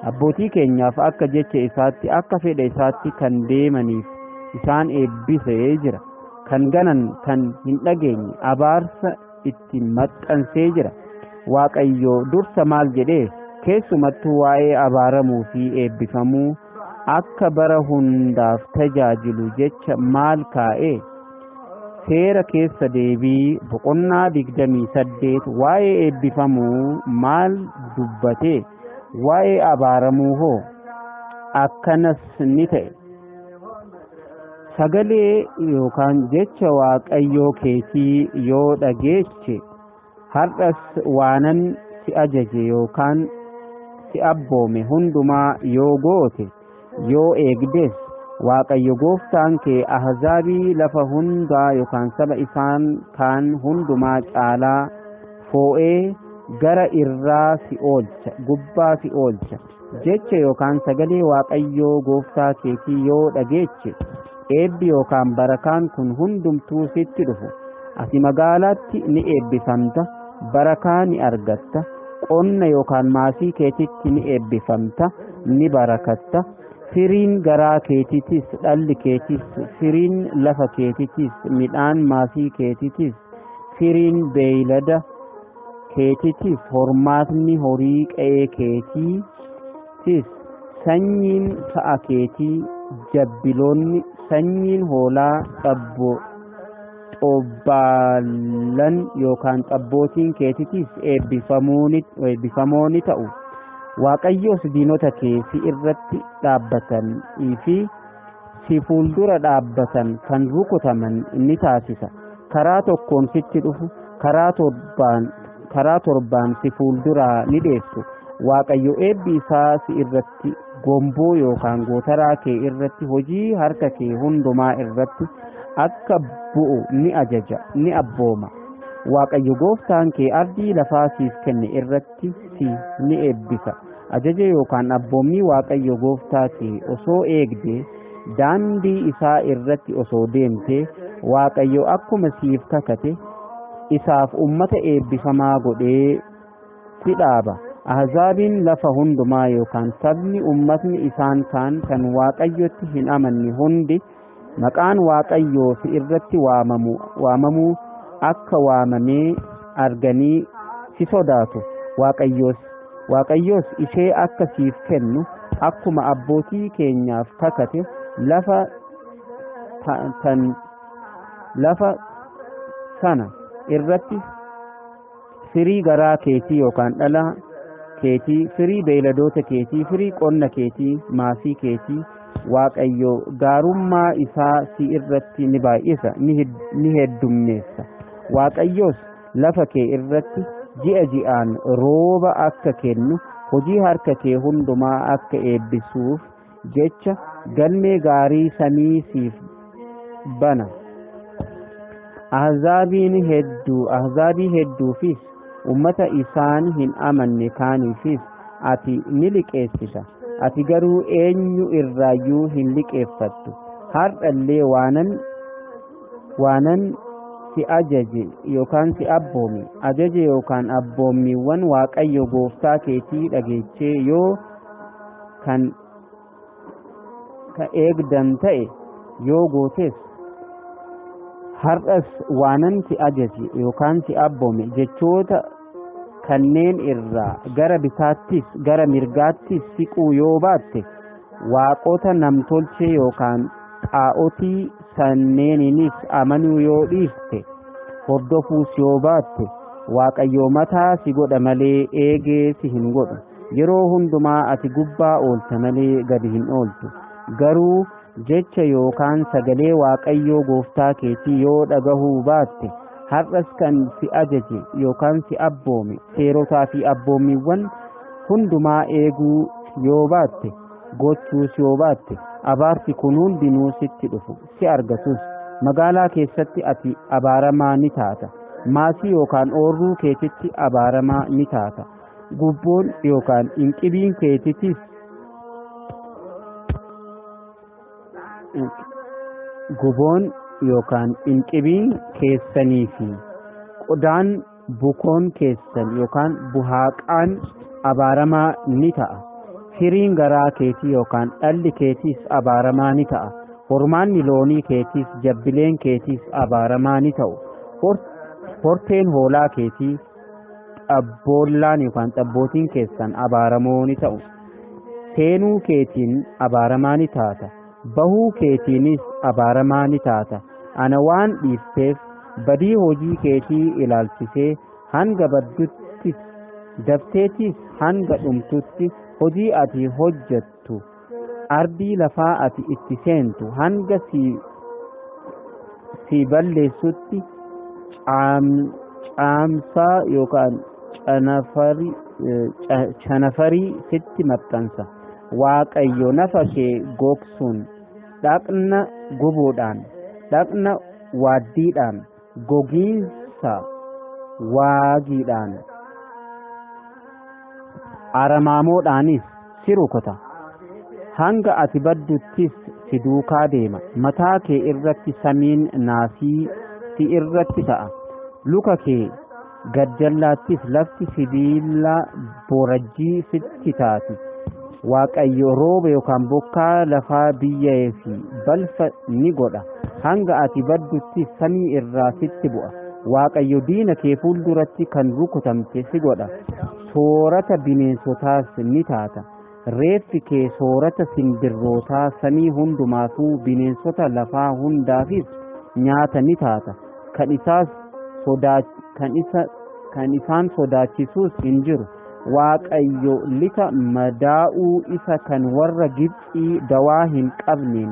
abbootii keenyaaf akka jecha isaatti akka fedha isaatti kan deemaniif isaan eebbisee jira kan ganan kan hin dhageenye abaarsa itti maxxansee jira waaqayyo dursa maal jedhee keessumattuu waa'ee abaaramuu fi eebbifamuu akka bara hundaaf tajaajilu jecha maal kaa'ee seera keessa deebii boqonnaa digdamii saddeet waa'ee eebbifamuu maal dubbatee waa'ee abaaramuu hoo akkanas ni ta'e sagalee yookaan jecha waaqayyoo keetii yoo dhageeche har'as waanan si ajaje yookaan si abboome hundumaa yoo goote yoo eegdes waaqayyo gooftaan kee ahzaabii lafa hundaa yookaan saba isaan kaan hundumaa caalaa foo'ee gara irraa si oolcha gubbaa si oolcha jecha yookaan sagalee waaqayyoo gooftaa keetii yoo dhageeche eebbi yookaan barakaan kun hundumtuu sitti dhufu ati magaalaatti ni eebbifamta barakaa ni argatta qonna yookaan maasii keetitti ni eebbifamta ni barakatta firiin garaa keetitis dhalli keetis firiin lafa keetitis midhaan maasii keetitis firiin beeylada keetitis hormaatni horii qe'ee keetitis sanyiin sa'a keetii jabbiloonni sanyiin hoolaa xabbo xobbaalan yookaan xabbootiin keetitis eebbifamoo ni ta'u waaqayyos diinota kee si irratti dhaabbatanii fi si fuuldura dhaabbatan kan rukutaman ni taasisa karaa tokkoon sitti dhufu karaa torbaan karaa torbaan si fuulduraa ni dheessu waaqayyo eebbi isaa si irratti gomboo yookaan gootaraa kee irratti hojii harka kee hundumaa irratti akka bu'u ni ajaja ni abbooma waaqayyo gooftaan kee ardii lafaa siif kenne irratti si ni eebbisa ajaja yookaan abboommii waaqayyo gooftaa kee osoo eegdee daandii isaa irratti osoo deemtee waaqayyo akkuma siif kakate isaaf ummata eebbifamaa godhee si dhaaba ahzaabiin lafa hundumaa yookaan sabni ummatni isaan kaan kan waaqayyotti hin amanne hundi maqaan waaqayyoo si irratti waamamu waamamuu akka waamamee arganii si sodaatu waaqayyoos waaqayyoos ishee akka siif kennu akkuma abbootii keenyaaf kakate lafa tan lafa sana irratti firii garaa keetii yookaan dhala keetii firii beeyladoota keetii firii qonna keetii maasii keetii waaqayyo gaarummaa isaa si irratti ni baay'isa ni heddummeessa waaqayyos lafa kee irratti ji'a ji'aan rooba akka kennu hojii harka kee hundumaa akka eebbisuuf jecha galmee gaarii samii siif bana ahzaabiin hedduu ahzaabii hedduufis ummata isaan hin amanne kaaniifis ati ni liqeessita ati garuu eenyu irraayyuu hin liqeeffattu hardhallee waanan waanan si ajaje yookaan si abboome ajaje yookaan abboommiiwwan waaqayyo gooftaa keetii dhageechee yoo kan ka eegdan ta'e yoo gootes har'as waanan si ajaje yookaan si abboome jechoota kanneen irraa gara bitaattis gara mirgaattis siquu yoo baatte waaqota namtolchee yookaan xaa'otii sanneeninis amanuu yoo dhiiste hordofuus yoo baatte waaqayyo mataa si godha malee eegee si hin godhu yeroo hundumaa ati gubbaa oolta malee gadi hin ooltu garuu jecha yookaan sagalee waaqayyoo gooftaa keetii yoo dhagahuu baatte har'as kan si ajaje yookaan si abboome seerotaa fi abboommiiwwan hundumaa eeguu yoo baatte gochuus yoo baatte abaarsi kun hundinuu sitti dhufu si argatus magaalaa keessatti ati abaaramaa ni taata maasii yookaan oorruu keetitti abaaramaa ni taata gubboon yookaan inqibiin keetittis guboon yookaan inqibiin keessanii fi qodaan bukoon keessan yookaan buhaaqaan abaaramaa ni ta'a firiin garaa keetii yookaan dhalli keetiis abaaramaa ni ta'a hormaanni loonii keetiis jabbileen keetiis abaaramaa ni ta'u horteen hoolaa keetii xabboollaan yookaan xabbootiin keessan abaaramoo ni ta'u seenuu keetiin abaaramaa ni taata bahuu keetiinis abaaramaa ni taata ana waan dhiifteef badii hojii keetii ilaalchisee hanga badduttis dabteetis hanga dhumtutti hojii ati hojjettu ardii lafaa ati itti seentu hanga si si balleessutti caamsaa yookaan canafarii sitti maxxansa waaqayyo nafa kee gogsuun dhaqna gubuudhaan dhaqna waaddiidhaan gogiinsa waagiidhaan aramaamoodhaanis si rukuta hanga ati badduttis si duukaa deema mataa kee irratti samiin naasii si irratti ta'a luka kee gajjallaattis lafti sibiila borajjii sitti taati waaqayyo rooba yookaan bokkaa lafaa biyyee fi balfa ni godha hanga ati badduttis samii irraa sitti bu'a waaqayyo diina kee fuulduratti kan rukutamte si godha soorata bineensotaas ni taata reeffi kee soorata simbirrootaa samii hundumaafuu bineensota lafaa hundaafis nyaata ni taata kan isaas sodaa kan isa kan isaan sodaachisuus hin jiru waaqayyo lixa madaa'uu isa kan warra Gibxii dawaa hin qabneen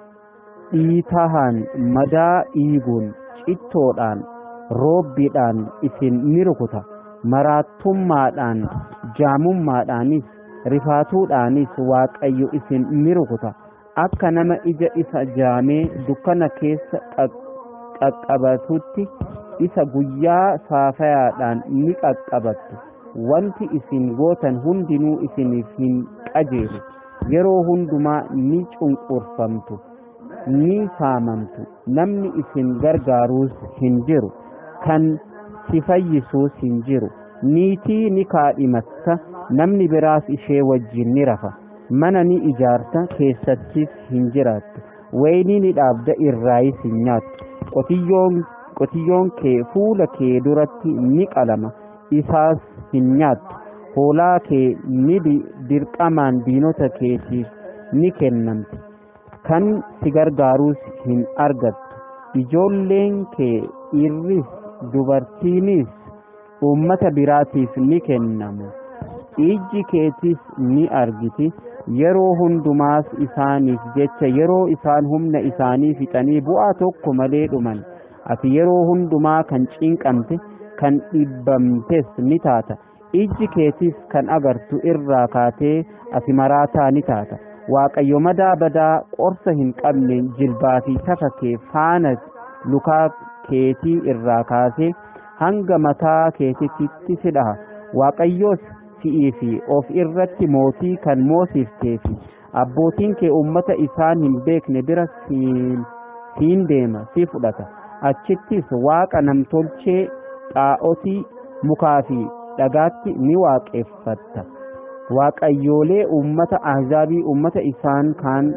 dhiitahaan madaa dhiiguun cittoodhaan roobbiidhaan isin ni rukuta maraattummaadhaan jaamummaadhaanis rifaatuudhaanis waaqayyo isin ni rukuta akka nama ija isa jaamee dukkana keessa qaqqabatutti isa guyyaa saafayaadhaan ni qaqqabattu wanti isin gootan hundinuu isiniif hin qajeelu yeroo hundumaa ni cunqurfamtu ni saamamtu namni isin gargaaruus hin jiru kan si fayyisuus hin jiru niitii ni kaadhimatta namni biraas ishee wajjin ni rafa mana ni ijaarta keessattis hin jiraattu waynii ni dhaabda irraayis hin nyaattu qotiyyoon qotiyyoon kee fuula kee duratti ni qalama isaas hin nyaattu hoolaa kee ni dirqamaan diinota keetiif ni kennamti kan si gargaaruus hin argattu ijoolleen kee dhiirris dubartiinis uummata biraatiif ni kennamu ijji keetis ni argiti yeroo hundumaas isaaniif jecha yeroo isaan humna isaanii fixanii bu'aa tokko malee dhuman ati yeroo hundumaa kan cinqamte kan dhibbamtes ni taata ijji keetis kan agartu irraa kaatee ati maraataa ni taata waaqayyo madaa badaa qorsa hin qabne jilbaa fi tafa kee faana lukaa keetii irraa kaasee hanga mataa keetitti si dhaha waaqayyoos si'ii fi of irratti mootii kan moosiftee fi abbootiin kee ummata isaan hin beekne bira siin deema si fudhata achittis waaqa namtolchee xaa'otii mukaa fi dhagaatti ni waaqeffatta waaqayyoolee ummata ahzaabii ummata isaan kaan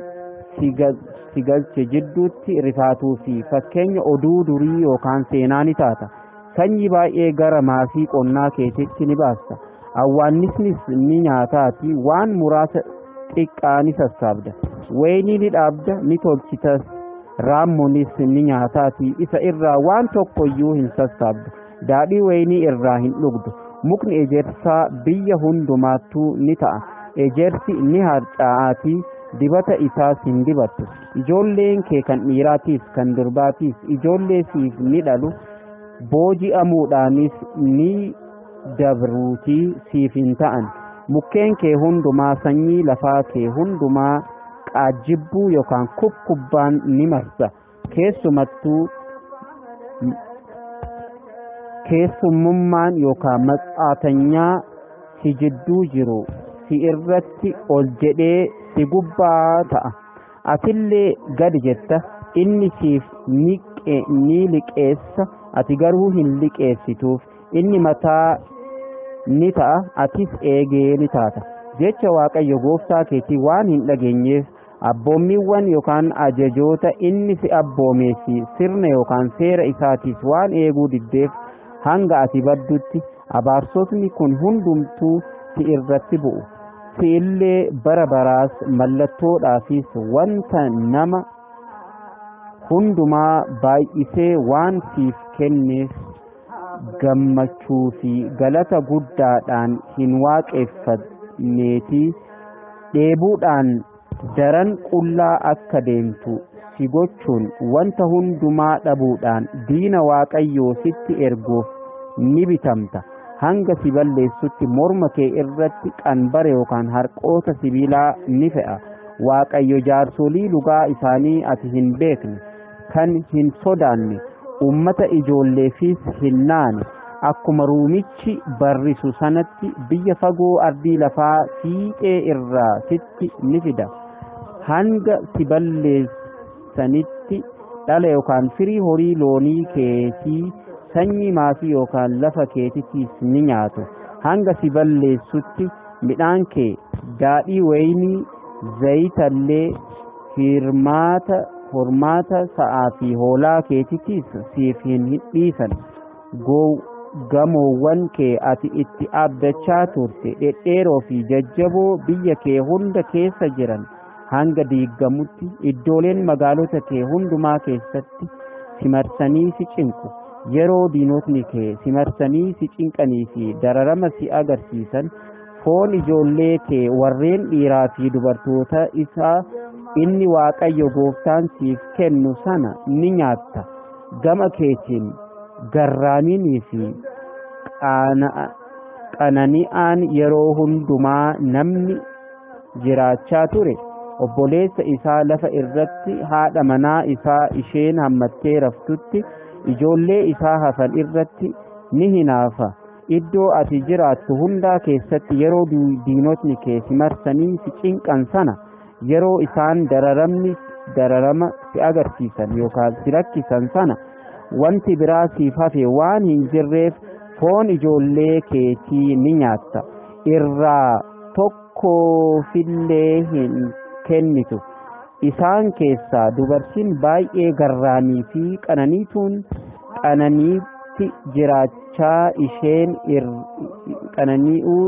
si galche jidduutti rifaatuu fi fakkeenya oduu durii yookaan seenaa ni taata sanyii baay'ee gara maasii qonnaa keetitti ni baasta awwaannisnis ni nyaataati waan muraasa xiqqaa ni sassaabda waynii ni dhaabda ni tolchitas raammonis ni nyaataati isa irraa waan tokko iyyuu hin sassaabdu daadhii waynii irraa hin dhugdu mukni ejersaa biyya hundumaattuu ni ta'a ejersi ni harcaa'aatii dibata isaas hin dibattu ijoolleen kee kan dhiiraatiif kan durbaatiif ijoollee siif ni dhalu booji'amuudhaanis ni dabruutii siif hin ta'an mukkeen kee hundumaa sanyii lafaa kee hundumaa qaajjibbuu yookaan kubkubbaan ni marsa keessumattuu keessummummaan yookaan maxxaatanyaa si jidduu jiru si irratti ol jedhee si gubbaa ta'a atillee gadi jetta inni siif ni liqeessa ati garuu hin liqeessituuf inni mataa ni ta'a atis eegee ni taata jecha waaqayyo gooftaa keetii waan hin dhageenyeef abboommiiwwan yookaan ajajoota inni si abboomee fi sirna yookaan seera isaatiis waan eeguu diddeef hanga ati baddutti abaarsotni kun hundumtuu si irratti bu'u si illee bara baraas mallattoodhaafis wanta nama hundumaa baay'isee waan siif kenneef gammachuu fi galata guddaadhaan hin waaqeffanneetii dheebuudhaan daran qullaa akka deemtu si gochuun wanta hundumaa dhabuudhaan diina waaqayyoo sitti erguuf ni bitamta hanga si balleessutti morma kee irratti qanbara yookaan harqoota sibiilaa ni fe'a waaqayyo jaarsolii lugaa isaanii ati hin beekne kan hin sodaanne ummata ijoolleefis hin naane akkuma ruumichi barrisu sanatti biyya fagoo ardii lafaa fiixee irraa sitti ni fida hanga si balleessanitti dhala yookaan firii horii loonii keetii sanyii maasii yookaan lafa keetitiis ni nyaatu hanga si balleessutti midhaan kee daadhii wayinii zayitallee hirmaata hormaata sa'aa fi hoolaa keetitiis siif hin dhiisan gamoowwan kee ati itti abdachaa turte dhedheeroo fi jajjaboo biyya kee hunda keessa jiran hanga diigamutti iddooleen magaalota kee hundumaa keessatti si marsanii si cinqu yeroo diinotni kee si marsanii si cinqanii fi dararama si agarsiisan foon ijoollee kee warreen dhiiraa fi dubartoota isaa inni waaqayyo gooftaan siif kennu sana ni nyaatta gama keetiin garraamiinii fi qanani'aan yeroo hundumaa namni jiraachaa ture obboleessa isaa lafa irratti haadha manaa isaa isheen hammattee raftutti ijoollee isaa hafan irratti ni hinaafa iddoo ati jiraattu hundaa keessatti yeroo diinotni kee si marsanii si cinqan sana yeroo isaan dararamni dararama si agarsiisan yookaan si rakkisan sana wanti biraa siif hafe waan hin jirreef foon ijoollee keetii ni nyaatta irraa tokkoofillee hin kennitu isaan keessaa dubartiin baay'ee garraamii fi qananiituun qananiitti jiraachaa isheen qananii'uu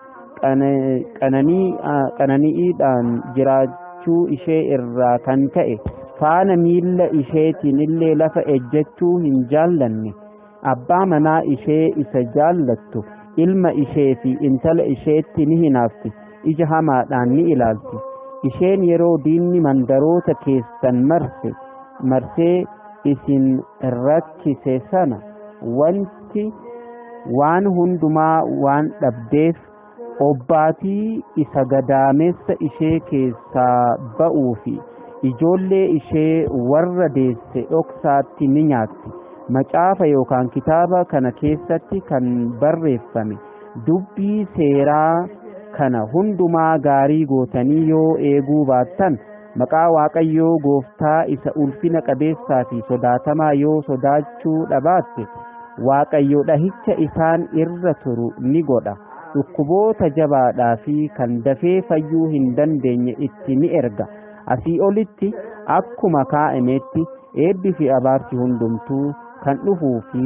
qanani'iidhaan jiraachuu ishee irraa kan ka'e faana miilla isheetiin illee lafa ejjechuu hin jaallanne abbaa manaa ishee isa jaallattu ilma ishee fi intala isheetti ni hinaafti ija hamaadhaan ni ilaalti isheen yeroo diinni mandaroota keessan marse marsee isin rakkise sana wanti waan hundumaa waan dhabdeef obbaatii isa gadaamessa ishee keessaa ba'uu fi ijoollee ishee warra deesse dhoksaatti ni nyaatti macaafa yookaan kitaaba kana keessatti kan barreeffame dubbii seeraa kana hundumaa gaarii gootanii yoo eeguu baattan maqaa waaqayyoo gooftaa isa ulfina qabeessaa fi sodaatamaa yoo sodaachuu dhabaatte waaqayyo dhahicha isaan irra turu ni godha dhukkuboota jabaadhaa fi kan dafee fayyuu hin dandeenye itti ni erga asii olitti akkuma kaa'ametti eebbi fi abaarsi hundumtuu kan dhufuu fi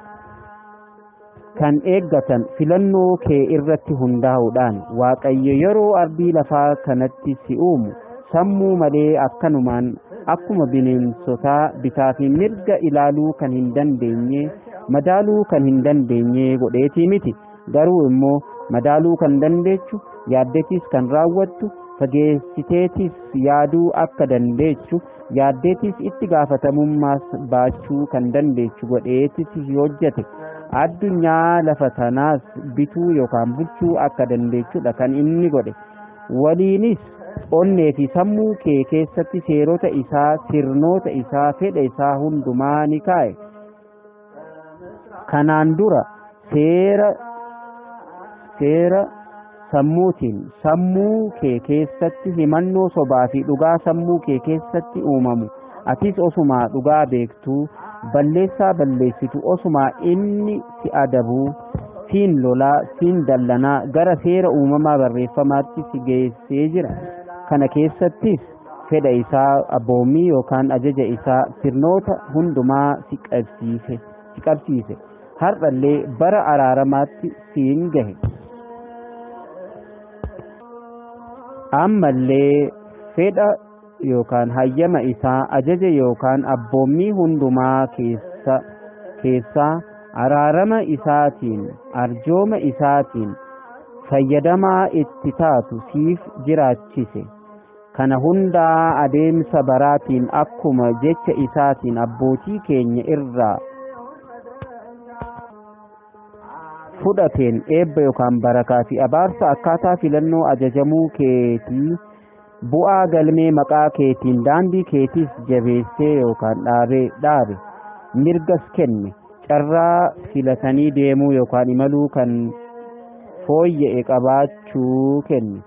kan eeggatan filannoo kee irratti hundaa'uudhaan waaqayyo yeroo ardii lafaa kanatti si uumu sammuu malee akkanumaan akkuma bineensotaa bitaa fi mirga ilaaluu kan hin dandeenye madaaluu kan hin dandeenye godheetii miti garuu immoo madaaluu kan dandeechu yaaddeetis kan raawwattu fageessiteetis yaaduu akka dandeechu yaaddeetis itti gaafatamummaas baachuu kan dandeechu godheetis hojjete addunyaa lafa tanaas bituu yookaan bulchuu akka dandeechudha kan inni godhe waliinis onnee fi sammuu kee keessatti seerota isaa sirnoota isaa fedha isaa hundumaa ni kaa'e kanaan dura seera seera sammuutiin sammuu kee keessatti himannoo sobaa fi dhugaa sammuu kee keessatti uumamu atis osumaa dhugaa beektuu balleessaa balleessitu osumaa inni si adabuu siin lolaa siin dallanaa gara seera uumamaa barreeffamaatti si geessee jira kana keessattis fedha isaa abboommii yookaan ajaja isaa sirnoota hundumaa si qabsiise si qabsiise har'allee bara araaramaatti siin gahe ammallee fedha yookaan hayyama isaa ajaja yookaan abboommii hundumaa keessa keessaa araarama isaatiin arjooma isaatiin fayyadamaa itti taatu siif jiraachise kana hundaa adeemsa baraatiin akkuma jecha isaatiin abbootii keenya irraa fudhateen eebba yookaan barakaa fi abaarsa akkaataa filannoo ajajamuu keetii bu'aa galmee maqaa keetiin daandii keetiis jabeessee yookaan dhaabee dhaabe mirgas kenne carraa filatanii deemuu yookaan imaluu kan fooyya'e qabaachuu kenne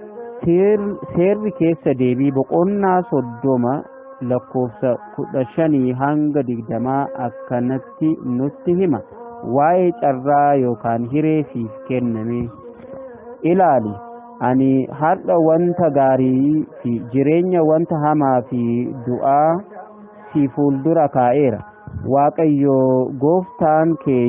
seerri keessa deebii boqonnaa soddoma lakkoofsa kudha shanii hanga digdamaa akkanatti nutti hima waa'ee carraa yookaan hiree siif kenname ilaali ani har'a wanta gaarii fi jireenya wanta hamaa fi du'aa si fuuldura kaa'eera waaqayyo gooftaan kee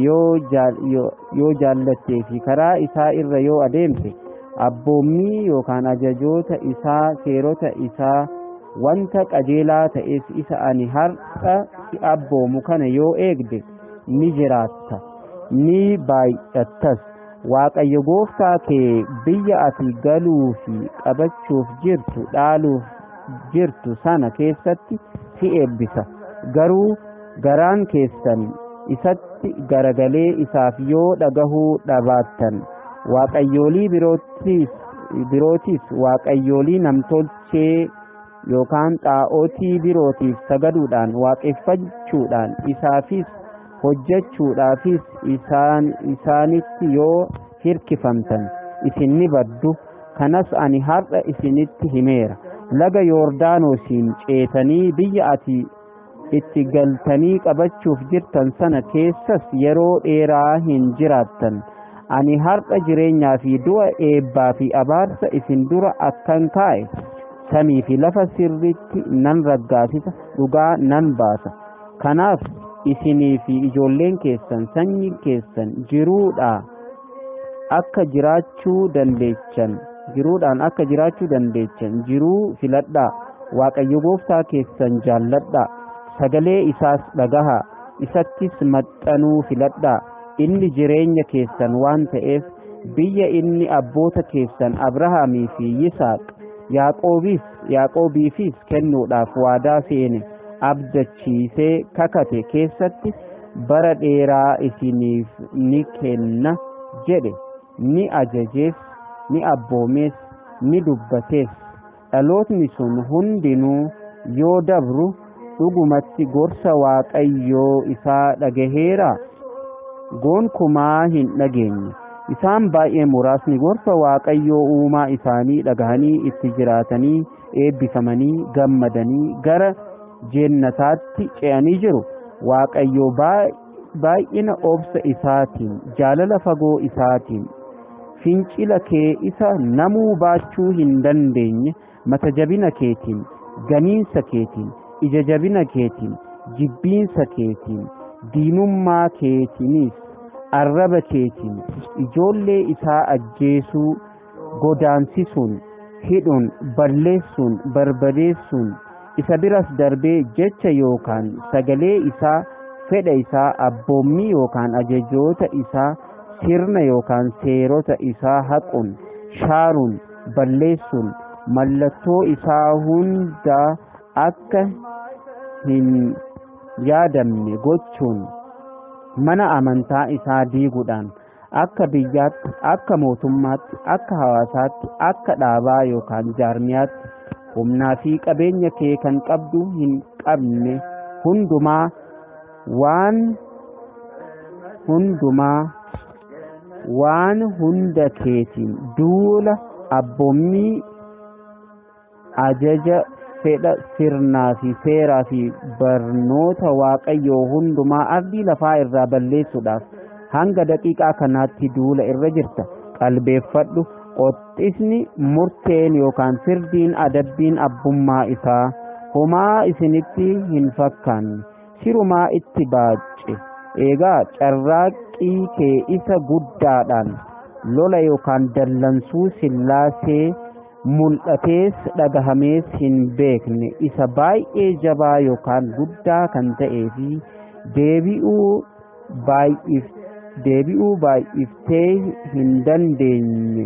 yoo jaallattee fi karaa isaa irra yoo adeemte abboommii yookaan ajajoota isaa seerota isaa wanta qajeelaa ta'es isa ani har'a si abboomu kana yoo eegde ni jiraatta ni baay'attas waaqayyo gooftaa kee biyya ati galuu fi qabachuuf jirtu dhaaluuf jirtu sana keessatti si eebbisa garuu garaan keessan isatti garagalee isaaf yoo dhagahuu dhabaattan waaqayyoolii birootiis birootiis waaqayyoolii namtolchee yookaan xaa'otii birootiif sagaduudhaan waaqeffachuudhaan isaafis hojjechuudhaafis isaan isaanitti yoo hirkifamtan isin ni baddu kanas ani har'a isinitti himeera laga yoordaanosiin ceetanii biyya ati itti galtanii qabachuuf jirtan sana keessas yeroo dheeraa hin jiraattan ani har'a jireenyaa fi du'a eebbaa fi abaarsa isin dura akkan kaa'e samii fi lafa sirritti nan raggaasisa dhugaa nan baasa kanaaf isinii fi ijoolleen keessan sanyiin keessan jiruudhaa akka jiraachuu dandeechan jiruudhaan akka jiraachuu dandeechan jiruu filadhaa waaqayyo gooftaa keessan jaalladhaa sagalee isaas dhagahaa isattis maxxanuu filadhaa inni jireenya keessan waan ta'eef biyya inni abboota keessan abrahaamii fi yisaaq yaaqoobiis yaaqoobiifis kennuudhaaf waadaa seene abdachiisee kakate keessatti bara dheeraa isiniif ni kenna jedhe ni ajajees ni abboomees ni dubbatees dhalootni sun hundinuu yoo dabru dhugumatti gorsa waaqayyoo isaa dhagaheeraa gonkumaa hin dhageenye isaan baay'ee muraasni gorsa waaqayyoo uumaa isaanii dhagahanii itti jiraatanii eebbifamanii gammadanii gara jennataatti ce'anii jiru waaqayyoo baay'ina obsa isaatiin jaalala fagoo isaatiin fincila kee isa namuu baachuu hin dandeenye mata jabina keetiin ganiinsa keetiin ija jabina keetiin jibbiinsa keetiin diinummaa keetiinis arraba keetiin ijoollee isaa ajjeesuu godaansisuun hidhuun balleessuun barbadeessuun isa biras darbee jecha yookaan sagalee isaa fedha isaa abboommii yookaan ajajoota isaa sirna yookaan seerota isaa haquun shaaruun balleessuun mallattoo isaa hunda akka hin yaadamne gochuun mana amantaa isaa diiguudhaan akka biyyaatti akka mootummaatti akka hawaasaatti akka dhaabaa yookaan jaarmiyaatti humnaa fi qabeenya kee kan qabdu hin qabne hundumaa waan hundumaa waan hunda keetiin duula abboommii ajaja fedha sirnaa fi seeraa fi barnoota waaqayyoo hundumaa ardii lafaa irraa balleessuudhaaf hanga daqiiqaa kanaatti duula irra jirta qalbeeffadhu qoxxisni murteen yookaan firdiin adabbiin abbummaa isaa homaa isinitti hin fakkaanne sirumaa itti baacce eegaa carraaqqii kee isa guddaadhaan lola yookaan dallansuu sillaasee mul'atees dhagahamees hin beekne isa baay'ee jabaa yookaan guddaa kan ta'ee fi deebi'uu baay'if deebi'uu baay'iftee hin dandeenye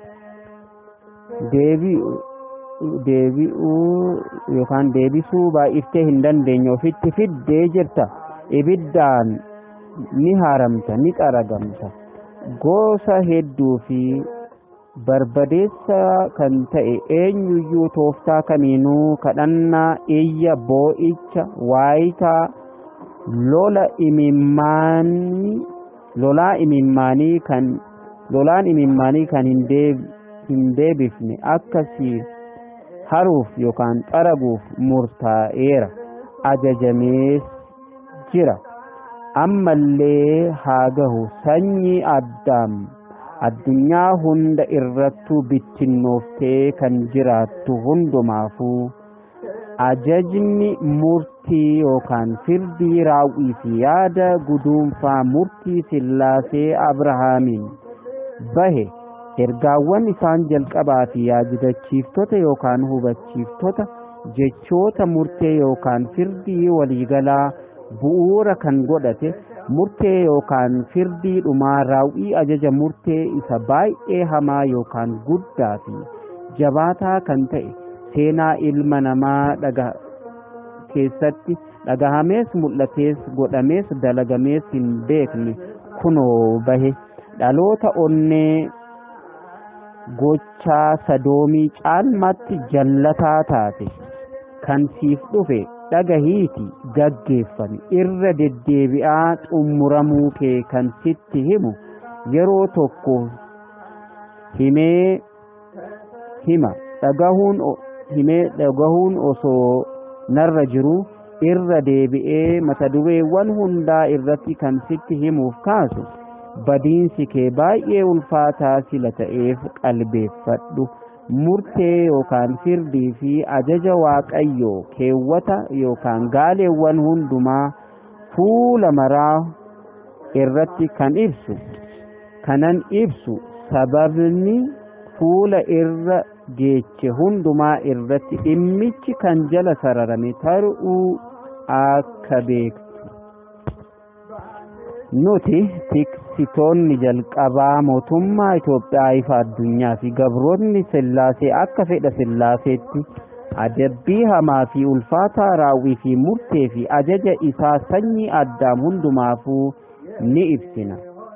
deebi'u deebi'uu yookaan deebisuu baay'iftee hin dandeenye ofitti fiddee jirta ibiddaan ni haaramta ni qaragamta gosa hedduu fi barbadeessa kan ta'e eenyuyyuu tooftaa kamiinuu kadhannaa iyya boo'icha waayitaa lola imimmaanii lolaa imimmaanii kan lolaan imimmaanii kan hin deeb- hin deebifne akkasii haruuf yookaan xaraguuf murtaa'eera ajajamees jira ammallee haa gahu sanyii addaam addunyaa hunda irrattuu bittinnooftee kan jiraattu hundumaafuu ajajni murtii yookaan firdii raawwii fi yaada guduunfaa murtii sillaasee abrahaamiin bahe ergaawwan isaan jalqabaa fi yaajibachiiftota yookaan hubachiiftota jechoota murtee yookaan firdii waliigalaa bu'uura kan godhate murtee yookaan firdii dhumaa raawwii ajaja murtee isa baay'ee hamaa yookaan guddaa fi jabaataa kan ta'e seenaa ilma namaa dhaga keessatti dhagahamees mul'atees godhamees dalagamees hin beekne kunoo bahe dhaloota onnee gochaa sadoomii caalmaatti jallataa taate kan siif dhufe dhagahiiti gaggeeffame irra deddeebi'aa xumuramuu kee kan sitti himu yeroo tokko himee hima dhagahuun o- himee dhagahuun osoo narra jiru irra deebi'ee mata dureewwan hundaa irratti kan sitti himuuf kaasu badiinsi kee baay'ee ulfaataa sila ta'eef qalbeeffadhu murtee yookaan firdii fi ajaja waaqayyoo keewwata yookaan gaaleewwan hundumaa fuula maraa irratti kan ibsu kanan ibsu sababni fuula irra geeche hundumaa irratti dhimmichi kan jala sararame ta'uu akka beektu nuti tiksitoonni jalqabaa mootummaa Itoophiyaa ifa addunyaa fi gabroonni sillaasee akka fedha sillaaseetti adabbii hamaa fi ulfaataa raawwii fi murtee fi ajaja isaa sanyii addaam hundumaafuu ni ibsina.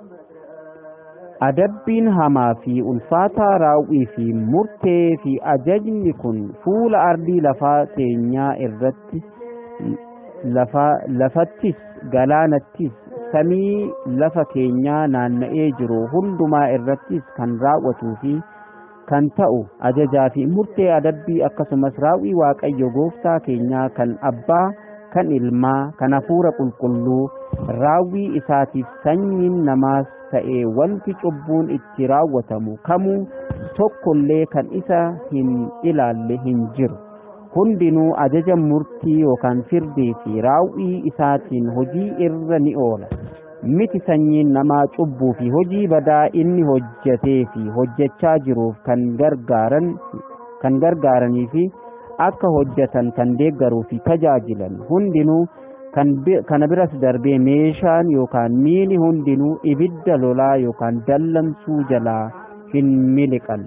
adabbiin hamaa fi ulfaataa raawwii fi murtee fi ajajni kun fuula ardii lafaa teenyaa irratti lafa lafattis galaanattis samii lafa keenyaa naanna'ee jiru hundumaa irrattis kan raawwatuu fi kan ta'u ajajaa fi murtee adabbii akkasumas raawwii waaqayyo gooftaa keenyaa kan abbaa kan ilmaa kan hafuura qulqulluu raawwii isaatiif sanyiin namaas ta'e wanti cubbuun itti raawwatamu kamuu tokkollee kan isa hin ilaalle hin jiru hundinuu ajaja murtii yookaan firdii fi raawwii isaatiin hojii irra ni oola miti sanyiin namaa cubbuu fi hojii badaa inni hojjetee fi hojjechaa jiruuf kan gargaaran kan gargaaranii fi akka hojjetan kan deeggaruu fi tajaajilan hundinuu kan bi- kana biras darbee meeshaan yookaan miini hundinuu ibidda lolaa yookaan dallansuu jalaa hin miliqan.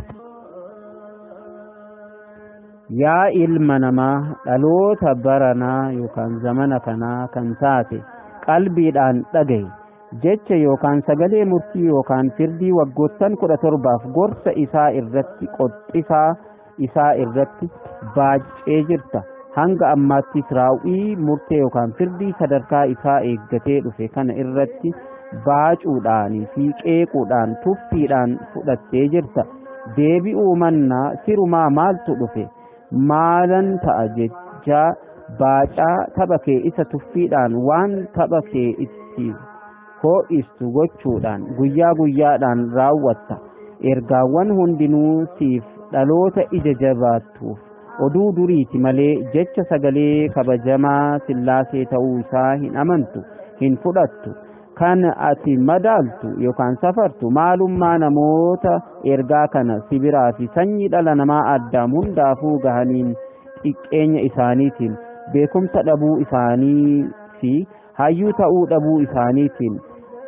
Yaa ilma namaa dhaloota baranaa yookaan zamana kanaa kan taate qalbiidhaan dhagahi jecha yookaan sagalee murtii yookaan firdii waggoottan kudha torbaaf gorsa isaa irratti qoxxisaa isaa irratti baacee jirta. hanga ammaattis raawwii murtee yookaan firdii sadarkaa isaa eeggatee dhufe kana irratti baacuudhaanii fi qeequudhaan tuffiidhaan fudhattee jirta deebi'uu mannaa sirumaa maaltu dhufe maalan ta'a jechaa baacaa tapha kee isa tuffiidhaan waan tapha kee itti hoo'istu gochuudhaan guyyaa guyyaadhaan raawwatta ergaawwan hundinuu siif dhaloota ija jabaattuuf oduu duriiti malee jecha sagalee kabajamaa sillaasee ta'uu isaa hin amantu hin fudhattu kan ati madaaltu yookaan safartu maalummaa namoota ergaa kana sibiraa fi sanyii dhala namaa addaam hundaafuu gahaniin xiqqeenya isaaniitiin beekumsa dhabuu isaanii fi hayyuu ta'uu dhabuu isaaniitiin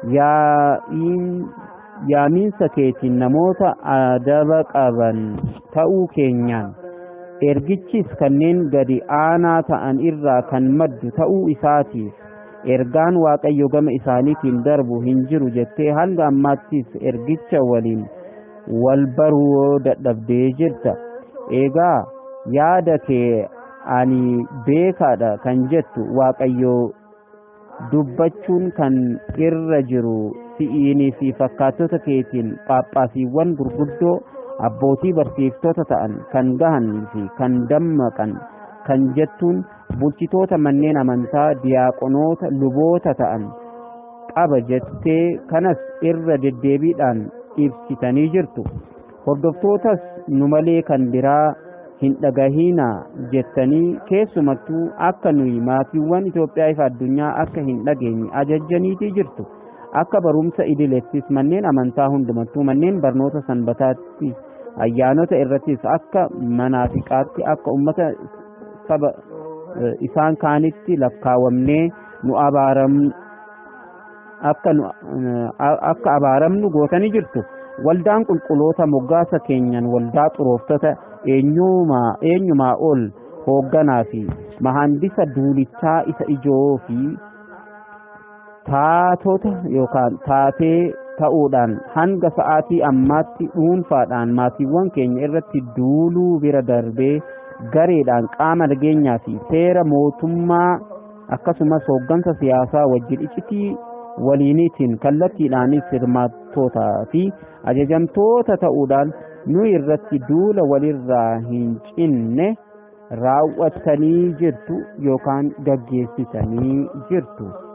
yaamiinsa keetiin namoota adaba qaban ta'uu keenyaan ergichis kanneen gadi aanaa ta'an irraa kan maddu ta'uu isaatiif ergaan waaqayyo gama isaaniitiin darbu hin jiru jettee hanga ammaattis ergicha waliin wal baruu dadhabdee jirta eegaa yaada kee ani beekaadha kan jettu waaqayyo dubbachuun kan irra jiru si'iinii fi fakkaattota keetiin phaaphaasiiwwan gurguddoo abbootii barsiiftota ta'an kan gahanii fi kan dammaqan kan jettuun bulchitoota manneen amantaa diyaaqonoota luboota ta'an qaba jettee kanas irra deddeebiidhaan ibsitanii jirtu hordoftootas nu malee kan biraa hin dhagahinaa jettanii keessumattuu akka nuyi maatiiwwan Itoophiyaa ifa addunyaa akka hin dhageenye ajajjaniitii jirtu akka barumsa idileettis manneen amantaa hundumattuu manneen barnoota sanbataatti ayyaanota irrattis akka manaafiqaatti akka ummata saba isaan kaanitti lakkaawamnee nu abaaramnu akka nu akka abaaramnu gootanii jirtu waldaan qulqulloota moggaasa keenyan waldaa xurooftota eenyumaa eenyumaa ol hoogganaa fi mahandisa duulichaa isa ijoo fi taatota yookaan taatee ta'uudhaan hanga sa'aatii ammaatti dhuunfaadhaan maatiiwwan keenya irratti duuluu bira darbee gareedhaan qaama nageenyaa fi seera mootummaa akkasumas hooggansa siyaasaa wajjin iccitii waliiniitiin kallattiidhaanis hirmaattootaa fi ajajamtoota ta'uudhaan nu irratti duula walirraa hin cinne raawwattanii jirtu yookaan gaggeessitanii jirtu.